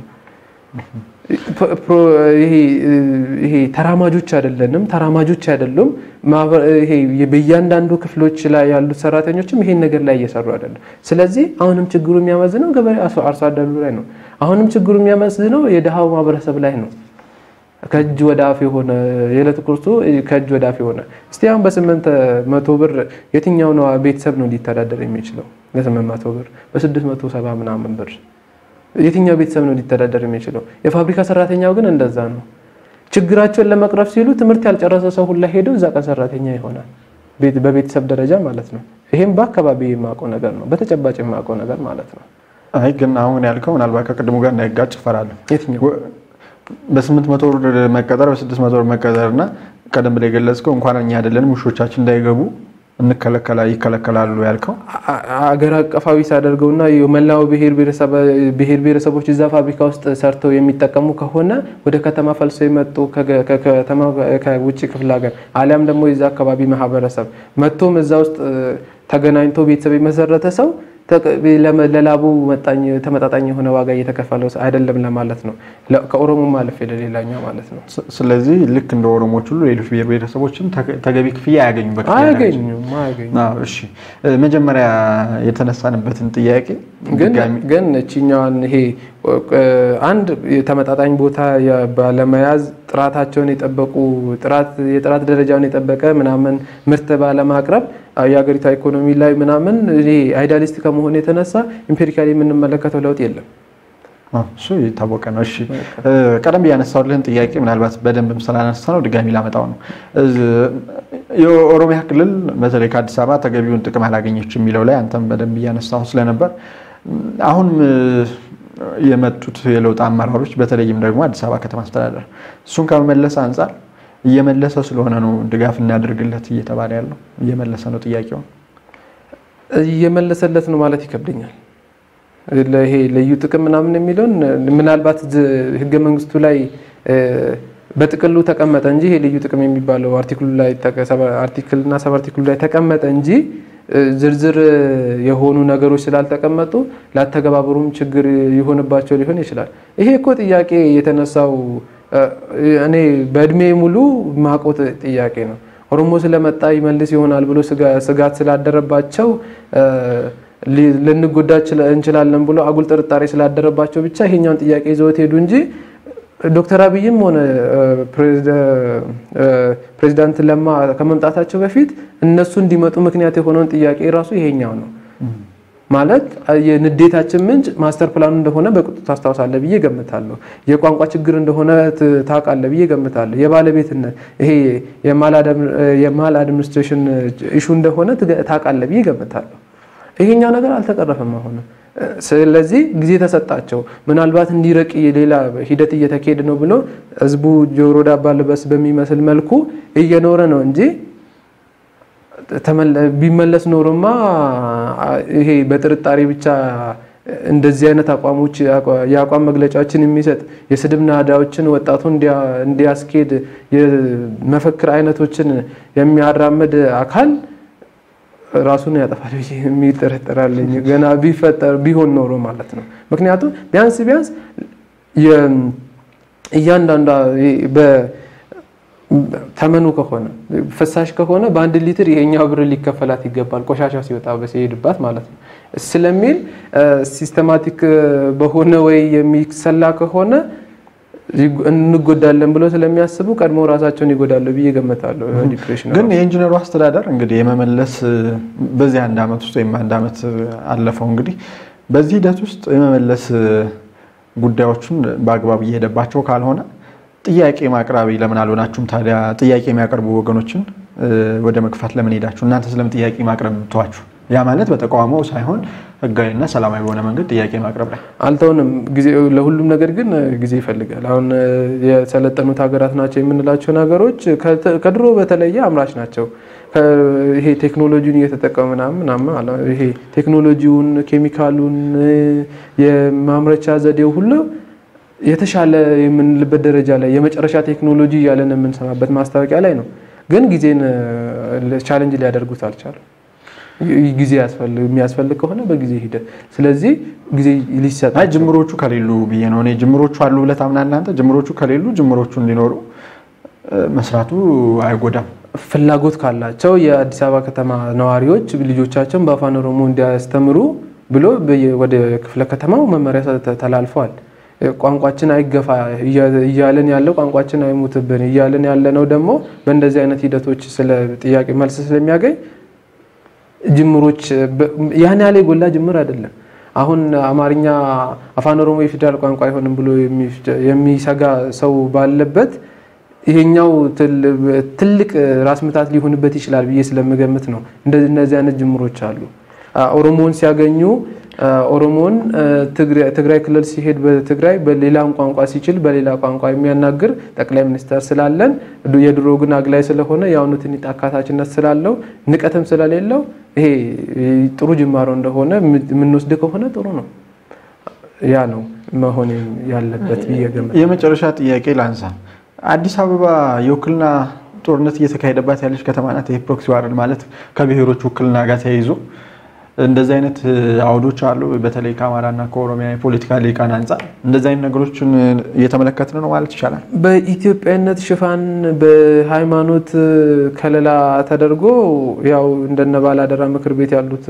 ይሄ ተራማጆች አይደለንም፣ ተራማጆች አይደሉም። በእያንዳንዱ ክፍሎች ላይ ያሉት ሰራተኞችም ይሄን ነገር ላይ እየሰሩ አይደለም። ስለዚህ አሁንም ችግሩ የሚያመዝነው ገበሬ አርሶ አደሩ ላይ ነው። አሁንም ችግሩ የሚያመዝነው የድሃው ማህበረሰብ ላይ ነው። ከእጅ ወደ አፍ የሆነ የዕለት ቁርሱ ከእጅ ወደ አፍ የሆነ እስቲ አሁን በስምንት መቶ ብር የትኛው ነው ቤተሰብ ነው ሊተዳደር የሚችለው? በስምንት መቶ ብር በስድስት መቶ ሰባ ምናምን ብር የትኛው ቤተሰብ ነው ሊተዳደር የሚችለው? የፋብሪካ ሰራተኛው ግን እንደዛ ነው። ችግራቸውን ለመቅረፍ ሲሉ ትምህርት ያልጨረሰ ሰው ሁላ ሄደው እዛ ቀን ሰራተኛ ይሆናል፣ በቤተሰብ ደረጃ ማለት ነው። ይሄም በአካባቢ የማውቀው ነገር ነው፣ በተጨባጭ የማውቀው ነገር ማለት ነው። አይ ግን አሁን ያልከው ምናልባት ከቅድሙ ጋር እንዳይጋጭ እፈራለሁ። የትኛው በስምንት መቶ ብር መቀጠር በስድስት መቶ ብር መቀጠር እና ቀደም ብላ የገለጽከው እንኳን እኛ አይደለንም ውሾቻችን እንዳይገቡ ይከለከላሉ ያልከው አገር አቀፋዊ ሳደርገውና የመላው ብሔር ብሔረሰቦች እዛ ፋብሪካ ውስጥ ሰርተው የሚጠቀሙ ከሆነ ወደ ከተማ ፈልሶ የመጡ ከውጭ ክፍለ ሀገር አሊያም ደግሞ የዛ አካባቢ ማህበረሰብ መጥቶም እዛ ውስጥ ተገናኝቶ ቤተሰብ የመሰረተ ሰው ለላቡ ተመጣጣኝ የሆነ ዋጋ እየተከፈለው አይደለም ለማለት ነው። ከኦሮሞ ማለፍ ለሌላኛው ማለት ነው። ስለዚህ ልክ እንደ ኦሮሞች ሁሉ ሌሎች ብሔር ብሔረሰቦችም ተገቢ ክፍያ አያገኙም። አያገኙም አያገኙም። እሺ መጀመሪያ የተነሳንበትን ጥያቄ ግን እችኛዋን ይሄ አንድ ተመጣጣኝ ቦታ ባለመያዝ ጥራታቸውን የጠበቁ የጥራት ደረጃውን የጠበቀ ምናምን ምርት ባለማቅረብ የሀገሪቷ ኢኮኖሚ ላይ ምናምን አይዲያሊስት ከመሆን የተነሳ ኢምፔሪካሊ የምንመለከተው ለውጥ የለም። እሱ የታወቀ ነው። እሺ ቀደም ብዬ ያነሳሁልህን ጥያቄ ምናልባት በደንብም ስላነሳ ነው ድጋሚ ላመጣው ነው። የኦሮሚያ ክልል በተለይ ከአዲስ አበባ ተገቢውን ጥቅም አላገኘች የሚለው ላይ አንተም በደንብ እያነሳሁ ስለነበር አሁን የመጡት የለውጥ አመራሮች በተለይም ደግሞ አዲስ አበባ ከተማ አስተዳደር እሱን ከመመለስ አንጻር እየመለሰ ስለሆነ ነው ድጋፍ እናደርግለት እየተባለ ያለው እየመለሰ ነው ጥያቄውን እየመለሰለት ነው ማለት ይከብደኛል። ይሄ ልዩ ጥቅም ምናምን የሚለውን ምናልባት ህገ መንግስቱ ላይ በጥቅሉ ተቀመጠ እንጂ ይሄ ልዩ ጥቅም የሚባለው አርቲክሉ ላይ አርቲክልና ሰብ አርቲክሉ ላይ ተቀመጠ እንጂ ዝርዝር የሆኑ ነገሮች ስላልተቀመጡ ላተገባበሩም ችግር ይሆንባቸው ሊሆን ይችላል። ይሄ እኮ ጥያቄ የተነሳው እኔ በእድሜ ሙሉ ማቆት ጥያቄ ነው። ኦሮሞ ስለመጣ ይመልስ ይሆናል ብሎ ስጋት ስላደረባቸው ልንጎዳ እንችላለን ብሎ አጉል ጥርጣሬ ስላደረባቸው ብቻ ይሄኛውን ጥያቄ ይዘውት ሄዱ እንጂ ዶክተር አብይም ሆነ ፕሬዚዳንት ለማ ከመምጣታቸው በፊት እነሱ እንዲመጡ ምክንያት የሆነውን ጥያቄ ራሱ ይሄኛው ነው። ማለት የንዴታችን ምንጭ ማስተር ፕላኑ እንደሆነ በቅጡ ታስታውሳለህ ብዬ ገምታለሁ። የቋንቋ ችግር እንደሆነ ታውቃለህ ብዬ ገምታለሁ። የባለቤትነት ይሄ የማል አድሚኒስትሬሽን ኢሹ እንደሆነ ታውቃለህ ብዬ ገምታለሁ። ይሄኛው ነገር አልተቀረፈም አሁን። ስለዚህ ጊዜ ተሰጣቸው። ምናልባት እንዲረቅ ሌላ ሂደት እየተካሄደ ነው ብሎ ህዝቡ ጆሮ ዳባ ልበስ በሚመስል መልኩ እየኖረ ነው እንጂ ቢመለስ ኖሮማ ይሄ በጥርጣሬ ብቻ እንደዚህ አይነት አቋሞች የአቋም መግለጫዎችን የሚሰጥ የስድብ ናዳዎችን ወጣቱ እንዲያስኬድ የመፈክር አይነቶችን የሚያራምድ አካል ራሱን ያጠፋል ብዬ የሚጠረጠራለኝ ገና ቢፈጠር ቢሆን ኖሮ ማለት ነው። ምክንያቱም ቢያንስ ቢያንስ እያንዳንዷ ተመኑ ከሆነ ፍሳሽ ከሆነ በአንድ ሊትር ይሄኛው ብር ሊከፈላት ይገባል፣ ቆሻሻ ሲወጣ ሲሄድባት ማለት ነው ስለሚል ሲስተማቲክ በሆነ ወይ የሚሰላ ከሆነ እንጎዳለን ብለው ስለሚያስቡ ቀድሞ ራሳቸውን ይጎዳሉ ብዬ ገምታለሁ። ዲፕሬሽን ግን የኢንጂነሩ አስተዳደር እንግዲህ የመመለስ በዚህ አንድ ዓመት ውስጥ ወይም አንድ ዓመት አለፈው እንግዲህ በዚህ ሂደት ውስጥ የመመለስ ጉዳዮችን በአግባብ እየሄደባቸው ካልሆነ ጥያቄ ማቅራቢ ለምን አልሆናችሁም ታዲያ? ጥያቄ የሚያቀርቡ ወገኖችን ወደ መግፋት ለምን ሄዳችሁ? እናንተ ስለምን ጥያቄ ማቅረብ ተዋችሁ? ያ ማለት በተቃውሞ ሳይሆን ህጋዊና ሰላማዊ በሆነ መንገድ ጥያቄ ማቅረብ ላይ አልተውንም። ለሁሉም ነገር ግን ጊዜ ይፈልጋል። አሁን የሰለጠኑት ሀገራት ናቸው የምንላቸው ነገሮች ከድሮ በተለየ አምራች ናቸው። ይሄ ቴክኖሎጂውን እየተጠቀሙ ምናምን ይሄ ቴክኖሎጂውን፣ ኬሚካሉን፣ የማምረቻ ዘዴው ሁሉ የተሻለ የምንልበት ደረጃ ላይ የመጨረሻ ቴክኖሎጂ እያለን የምንሰማበት ማስታወቂያ ላይ ነው። ግን ጊዜን ቻለንጅ ሊያደርጉት አልቻሉ። ጊዜ የሚያስፈልግ ከሆነ በጊዜ ሂደት ስለዚህ ጊዜ ሊሰጥ አይ ጅምሮቹ ከሌሉ ብዬ ነው እኔ ጅምሮቹ አሉ ብለህ ታምናለህ አንተ ጅምሮቹ ከሌሉ ጅምሮቹ እንዲኖሩ መስራቱ አይጎዳም ፍላጎት ካላቸው የአዲስ አበባ ከተማ ነዋሪዎች ልጆቻቸውን በአፋን ኦሮሞ እንዲያስተምሩ ብሎ ወደ ክፍለ ከተማው መመሪያ ተላልፈዋል ቋንቋችን አይገፋ እያለን ያለው ቋንቋችን አይሙትብን እያለን ያለ ነው ደግሞ በእንደዚህ አይነት ሂደቶች ስለ ጥያቄ መልስ ስለሚያገኝ ጅምሮች ያን ያለ የጎላ ጅምር አይደለም። አሁን አማርኛ አፋን ኦሮሞ የፌዴራል ቋንቋ አይሆንም ብሎ የሚሰጋ ሰው ባለበት ይሄኛው ትልቅ ራስ ምታት ሊሆንበት ይችላል ብዬ ስለምገምት ነው። እነዚህ አይነት ጅምሮች አሉ። ኦሮሞን ሲያገኙ ኦሮሞን ትግራይ ክልል ሲሄድ በትግራይ በሌላም ቋንቋ ሲችል በሌላ ቋንቋ የሚያናግር ጠቅላይ ሚኒስተር ስላለን የድሮ ግን አግላይ ስለሆነ የአሁኑ ትንሽ አካታችነት ስላለው ንቀትም ስለሌለው ይሄ ጥሩ ጅማሮ እንደሆነ የምንወስድ ከሆነ ጥሩ ነው። ያ ነው መሆን ያለበት ብዬ ገምታለሁ። የመጨረሻ ጥያቄ ላንሳ። አዲስ አበባ የውክልና ጦርነት እየተካሄደባት ያለች ከተማ ናት። ይህ ፕሮክሲ ዋር ማለት ከብሔሮች ውክልና ጋር ተያይዞ እንደዚህ አይነት አውዶች አሉ። በተለይ ከአማራና ከኦሮሚያ የፖለቲካ ሊቃን አንጻር እንደዚህ አይነት ነገሮችን እየተመለከትን ነው ማለት ይቻላል። በኢትዮጵያዊነት ሽፋን በሃይማኖት ከለላ ተደርጎ ያው እንደነ ባላደራ ምክር ቤት ያሉት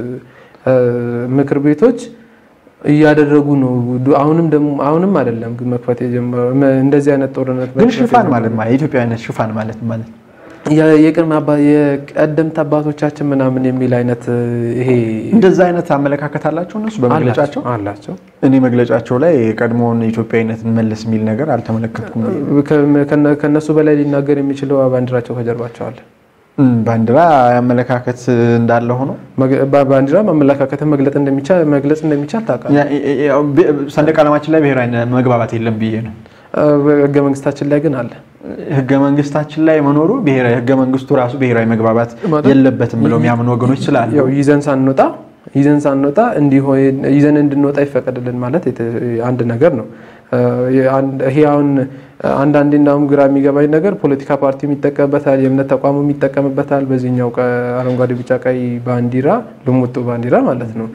ምክር ቤቶች እያደረጉ ነው። አሁንም ደግሞ አሁንም አይደለም ግን መክፈት የጀመረው እንደዚህ አይነት ጦርነት ግን ሽፋን ማለት የኢትዮጵያዊነት ሽፋን ማለት ማለት የቅድመ የቀደምት አባቶቻችን ምናምን የሚል አይነት ይሄ እንደዛ አይነት አመለካከት አላቸው እነሱ በመግለጫቸው አላቸው። እኔ መግለጫቸው ላይ የቀድሞውን ኢትዮጵያዊነትን መለስ የሚል ነገር አልተመለከትኩም። ከነሱ በላይ ሊናገር የሚችለው ባንዲራቸው ከጀርባቸው አለ። ባንዲራ አመለካከት እንዳለ ሆኖ ባንዲራ አመለካከትን መግለጽ እንደሚቻል መግለጽ እንደሚቻል ታውቃለህ። ሰንደቅ ዓላማችን ላይ ብሔራዊ መግባባት የለም ብዬ ነው። ህገ መንግስታችን ላይ ግን አለ። ህገ መንግስታችን ላይ መኖሩ ብሔራዊ ህገ መንግስቱ ራሱ ብሔራዊ መግባባት የለበትም ብለው የሚያምኑ ወገኖች ስላሉ ያው ይዘን ሳንወጣ ይዘን ሳንወጣ ይዘን እንድንወጣ ይፈቀድልን ማለት አንድ ነገር ነው። ይሄ አሁን አንዳንዴ እንዳውም ግራ የሚገባኝ ነገር ፖለቲካ ፓርቲው ይጠቀምበታል፣ የእምነት ተቋሙ ይጠቀምበታል። በዚህኛው አረንጓዴ፣ ቢጫ፣ ቀይ ባንዲራ ልሙጡ ባንዲራ ማለት ነው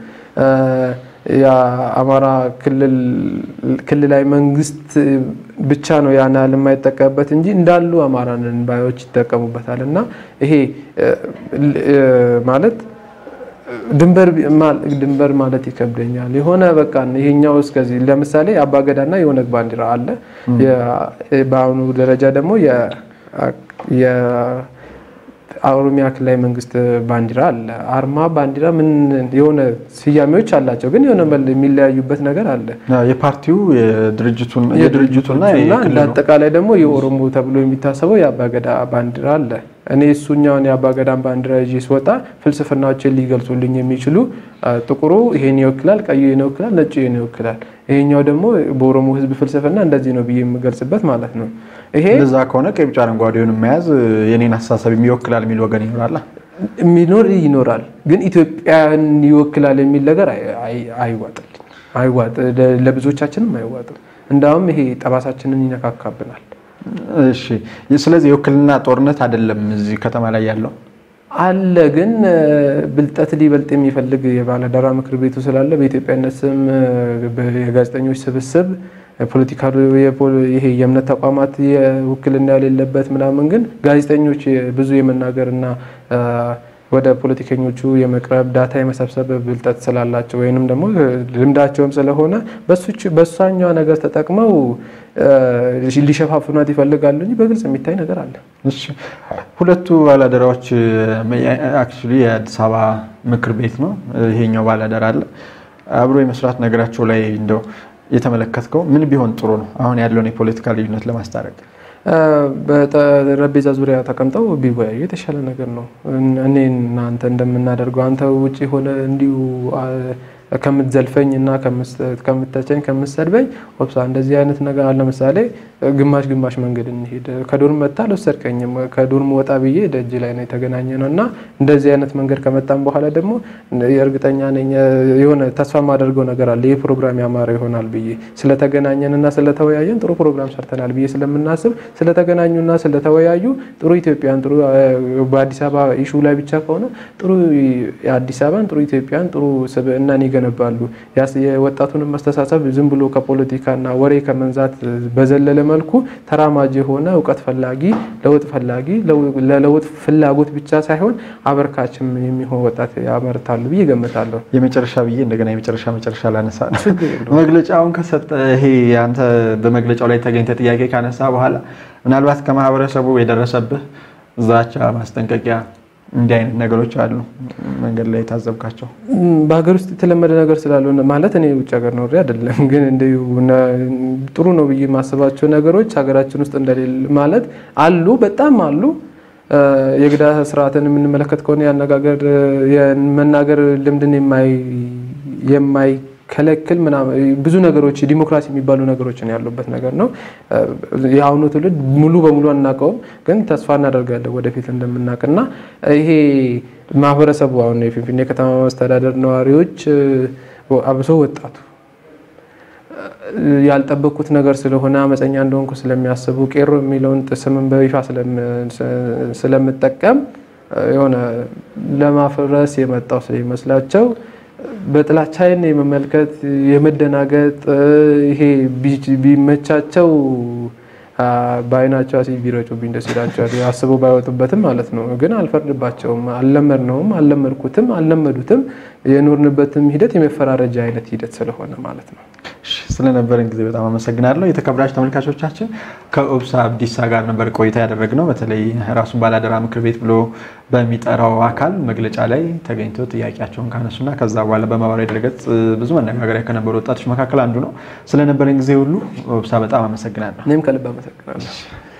የአማራ ክልላዊ መንግስት ብቻ ነው ያን ያህል የማይጠቀምበት እንጂ እንዳሉ አማራንን ባዮች ይጠቀሙበታል። እና ይሄ ማለት ድንበር ማለት ይከብደኛል። የሆነ በቃ ይሄኛው እስከዚህ ለምሳሌ አባገዳና የኦነግ ባንዲራ አለ። በአሁኑ ደረጃ ደግሞ የኦሮሚያ ክልላዊ መንግስት ባንዲራ አለ። አርማ ባንዲራ ምን የሆነ ስያሜዎች አላቸው፣ ግን የሆነ የሚለያዩበት ነገር አለ። የፓርቲው የድርጅቱና እንደ አጠቃላይ ደግሞ የኦሮሞ ተብሎ የሚታሰበው የአባገዳ ባንዲራ አለ። እኔ እሱኛውን የአባገዳን ባንዲራ ይዤ ስወጣ ፍልስፍናዎችን ሊገልጹልኝ የሚችሉ ጥቁሩ ይሄን ይወክላል፣ ቀዩ ይሄን ይወክላል፣ ነጩ ይሄን ይወክላል፣ ይሄኛው ደግሞ በኦሮሞ ሕዝብ ፍልስፍና እንደዚህ ነው ብዬ የምገልጽበት ማለት ነው። ይሄ እንደዛ ከሆነ ቀይ ቢጫ አረንጓዴውን መያዝ የኔን አስተሳሰብ ይወክላል የሚል ወገን ይኖራል የሚኖር ይኖራል። ግን ኢትዮጵያን ይወክላል የሚል ነገር አይዋጥልኝ አይዋጥ ለብዙዎቻችንም አይዋጥም። እንዳውም ይሄ ጠባሳችንን ይነካካብናል። እሺ ስለዚህ የውክልና ጦርነት አይደለም እዚህ ከተማ ላይ ያለው አለ። ግን ብልጠት ሊበልጥ የሚፈልግ የባለአደራ ምክር ቤቱ ስላለ በኢትዮጵያነት ስም የጋዜጠኞች ስብስብ ፖለቲካ ይሄ የእምነት ተቋማት የውክልና የሌለበት ምናምን፣ ግን ጋዜጠኞች ብዙ የመናገርና ወደ ፖለቲከኞቹ የመቅረብ ዳታ የመሰብሰብ ብልጠት ስላላቸው ወይንም ደግሞ ልምዳቸውም ስለሆነ በሷኛዋ ነገር ተጠቅመው ሊሸፋፍኗት ይፈልጋሉ እንጂ በግልጽ የሚታይ ነገር አለ። ሁለቱ ባላደራዎች አክቹዋሊ የአዲስ አበባ ምክር ቤት ነው፣ ይሄኛው ባላደራ አለ። አብሮ የመስራት ነገራቸው ላይ እንደው የተመለከትከው ምን ቢሆን ጥሩ ነው? አሁን ያለውን የፖለቲካ ልዩነት ለማስታረቅ በጠረጴዛ ዙሪያ ተቀምጠው ቢወያዩ የተሻለ ነገር ነው። እኔ እናንተ እንደምናደርገው አንተ ውጭ ሆነ እንዲሁ ከምትዘልፈኝ እና ከምተቸኝ ከምትሰድበኝ ኦፕሳ እንደዚህ አይነት ነገር አለ። ለምሳሌ ግማሽ ግማሽ መንገድ እንሄድ። ከዶርም መጣ አልወሰድከኝም። ከዶርም ወጣ ብዬ ደጅ ላይ ነው የተገናኘ ነው እና እንደዚህ አይነት መንገድ ከመጣም በኋላ ደግሞ የእርግጠኛ ነኝ የሆነ ተስፋ የማደርገው ነገር አለ። ይህ ፕሮግራም ያማረ ይሆናል ብዬ ስለተገናኘን እና ስለተወያየን ጥሩ ፕሮግራም ሰርተናል ብዬ ስለምናስብ ስለተገናኙና ስለተወያዩ ጥሩ ኢትዮጵያን ጥሩ በአዲስ አበባ ኢሹ ላይ ብቻ ከሆነ ጥሩ የአዲስ አበባን ጥሩ ኢትዮጵያን ጥሩ ስብዕናን ይገነባሉ። የወጣቱንም መስተሳሰብ ዝም ብሎ ከፖለቲካና ወሬ ከመንዛት በዘለለ መልኩ ተራማጅ የሆነ እውቀት ፈላጊ፣ ለውጥ ፈላጊ፣ ለለውጥ ፍላጎት ብቻ ሳይሆን አበርካችም የሚሆን ወጣት ያመርታሉ ብዬ ገምታለሁ። የመጨረሻ ብዬ እንደገና የመጨረሻ መጨረሻ ላነሳ መግለጫውን ከሰጠ ይሄ አንተ በመግለጫው ላይ ተገኝተ ጥያቄ ካነሳ በኋላ ምናልባት ከማህበረሰቡ የደረሰብህ ዛቻ፣ ማስጠንቀቂያ እንዲህ አይነት ነገሮች አሉ መንገድ ላይ የታዘብካቸው? በሀገር ውስጥ የተለመደ ነገር ስላልሆነ ማለት እኔ ውጭ ሀገር ኖሬ አይደለም፣ ግን እንዲሁ ጥሩ ነው ብዬ የማስባቸው ነገሮች ሀገራችን ውስጥ እንደሌለ ማለት አሉ፣ በጣም አሉ። የግዳ ስርዓትን የምንመለከት ከሆነ የአነጋገር የመናገር ልምድን የማይ ከለክል ብዙ ነገሮች ዲሞክራሲ የሚባሉ ነገሮችን ያሉበት ነገር ነው። የአሁኑ ትውልድ ሙሉ በሙሉ አናውቀውም፣ ግን ተስፋ እናደርጋለን ወደፊት እንደምናውቅና ይሄ ማህበረሰቡ አሁን የፊንፊኔ ከተማ መስተዳደር ነዋሪዎች አብሶ ወጣቱ ያልጠበቅኩት ነገር ስለሆነ አመፀኛ እንደሆንኩ ስለሚያስቡ ቄሮ የሚለውን ስምን በይፋ ስለምጠቀም የሆነ ለማፍረስ የመጣው ስለሚመስላቸው በጥላቻይን የመመልከት የመደናገጥ ይሄ ቢመቻቸው በአይናቸው አሲድ ቢረጩብኝ ደስ ይላቸዋል። አስበው ባይወጡበትም ማለት ነው። ግን አልፈርድባቸውም። አልለመድነውም፣ አልለመድኩትም፣ አልለመዱትም። የኖርንበትም ሂደት የመፈራረጃ አይነት ሂደት ስለሆነ ማለት ነው። ስለነበረን ጊዜ በጣም አመሰግናለሁ። የተከበራችሁ ተመልካቾቻችን ከኦብሳ አብዲሳ ጋር ነበር ቆይታ ያደረግነው። በተለይ ራሱን ባላደራ ምክር ቤት ብሎ በሚጠራው አካል መግለጫ ላይ ተገኝተው ጥያቄያቸውን ካነሱና ከዛ በኋላ በማህበራዊ ድረገጽ ብዙ መነጋገሪያ ከነበሩ ወጣቶች መካከል አንዱ ነው። ስለነበረን ጊዜ ሁሉ ኦብሳ በጣም አመሰግናለሁ። እኔም ከልብ አመሰግናለሁ።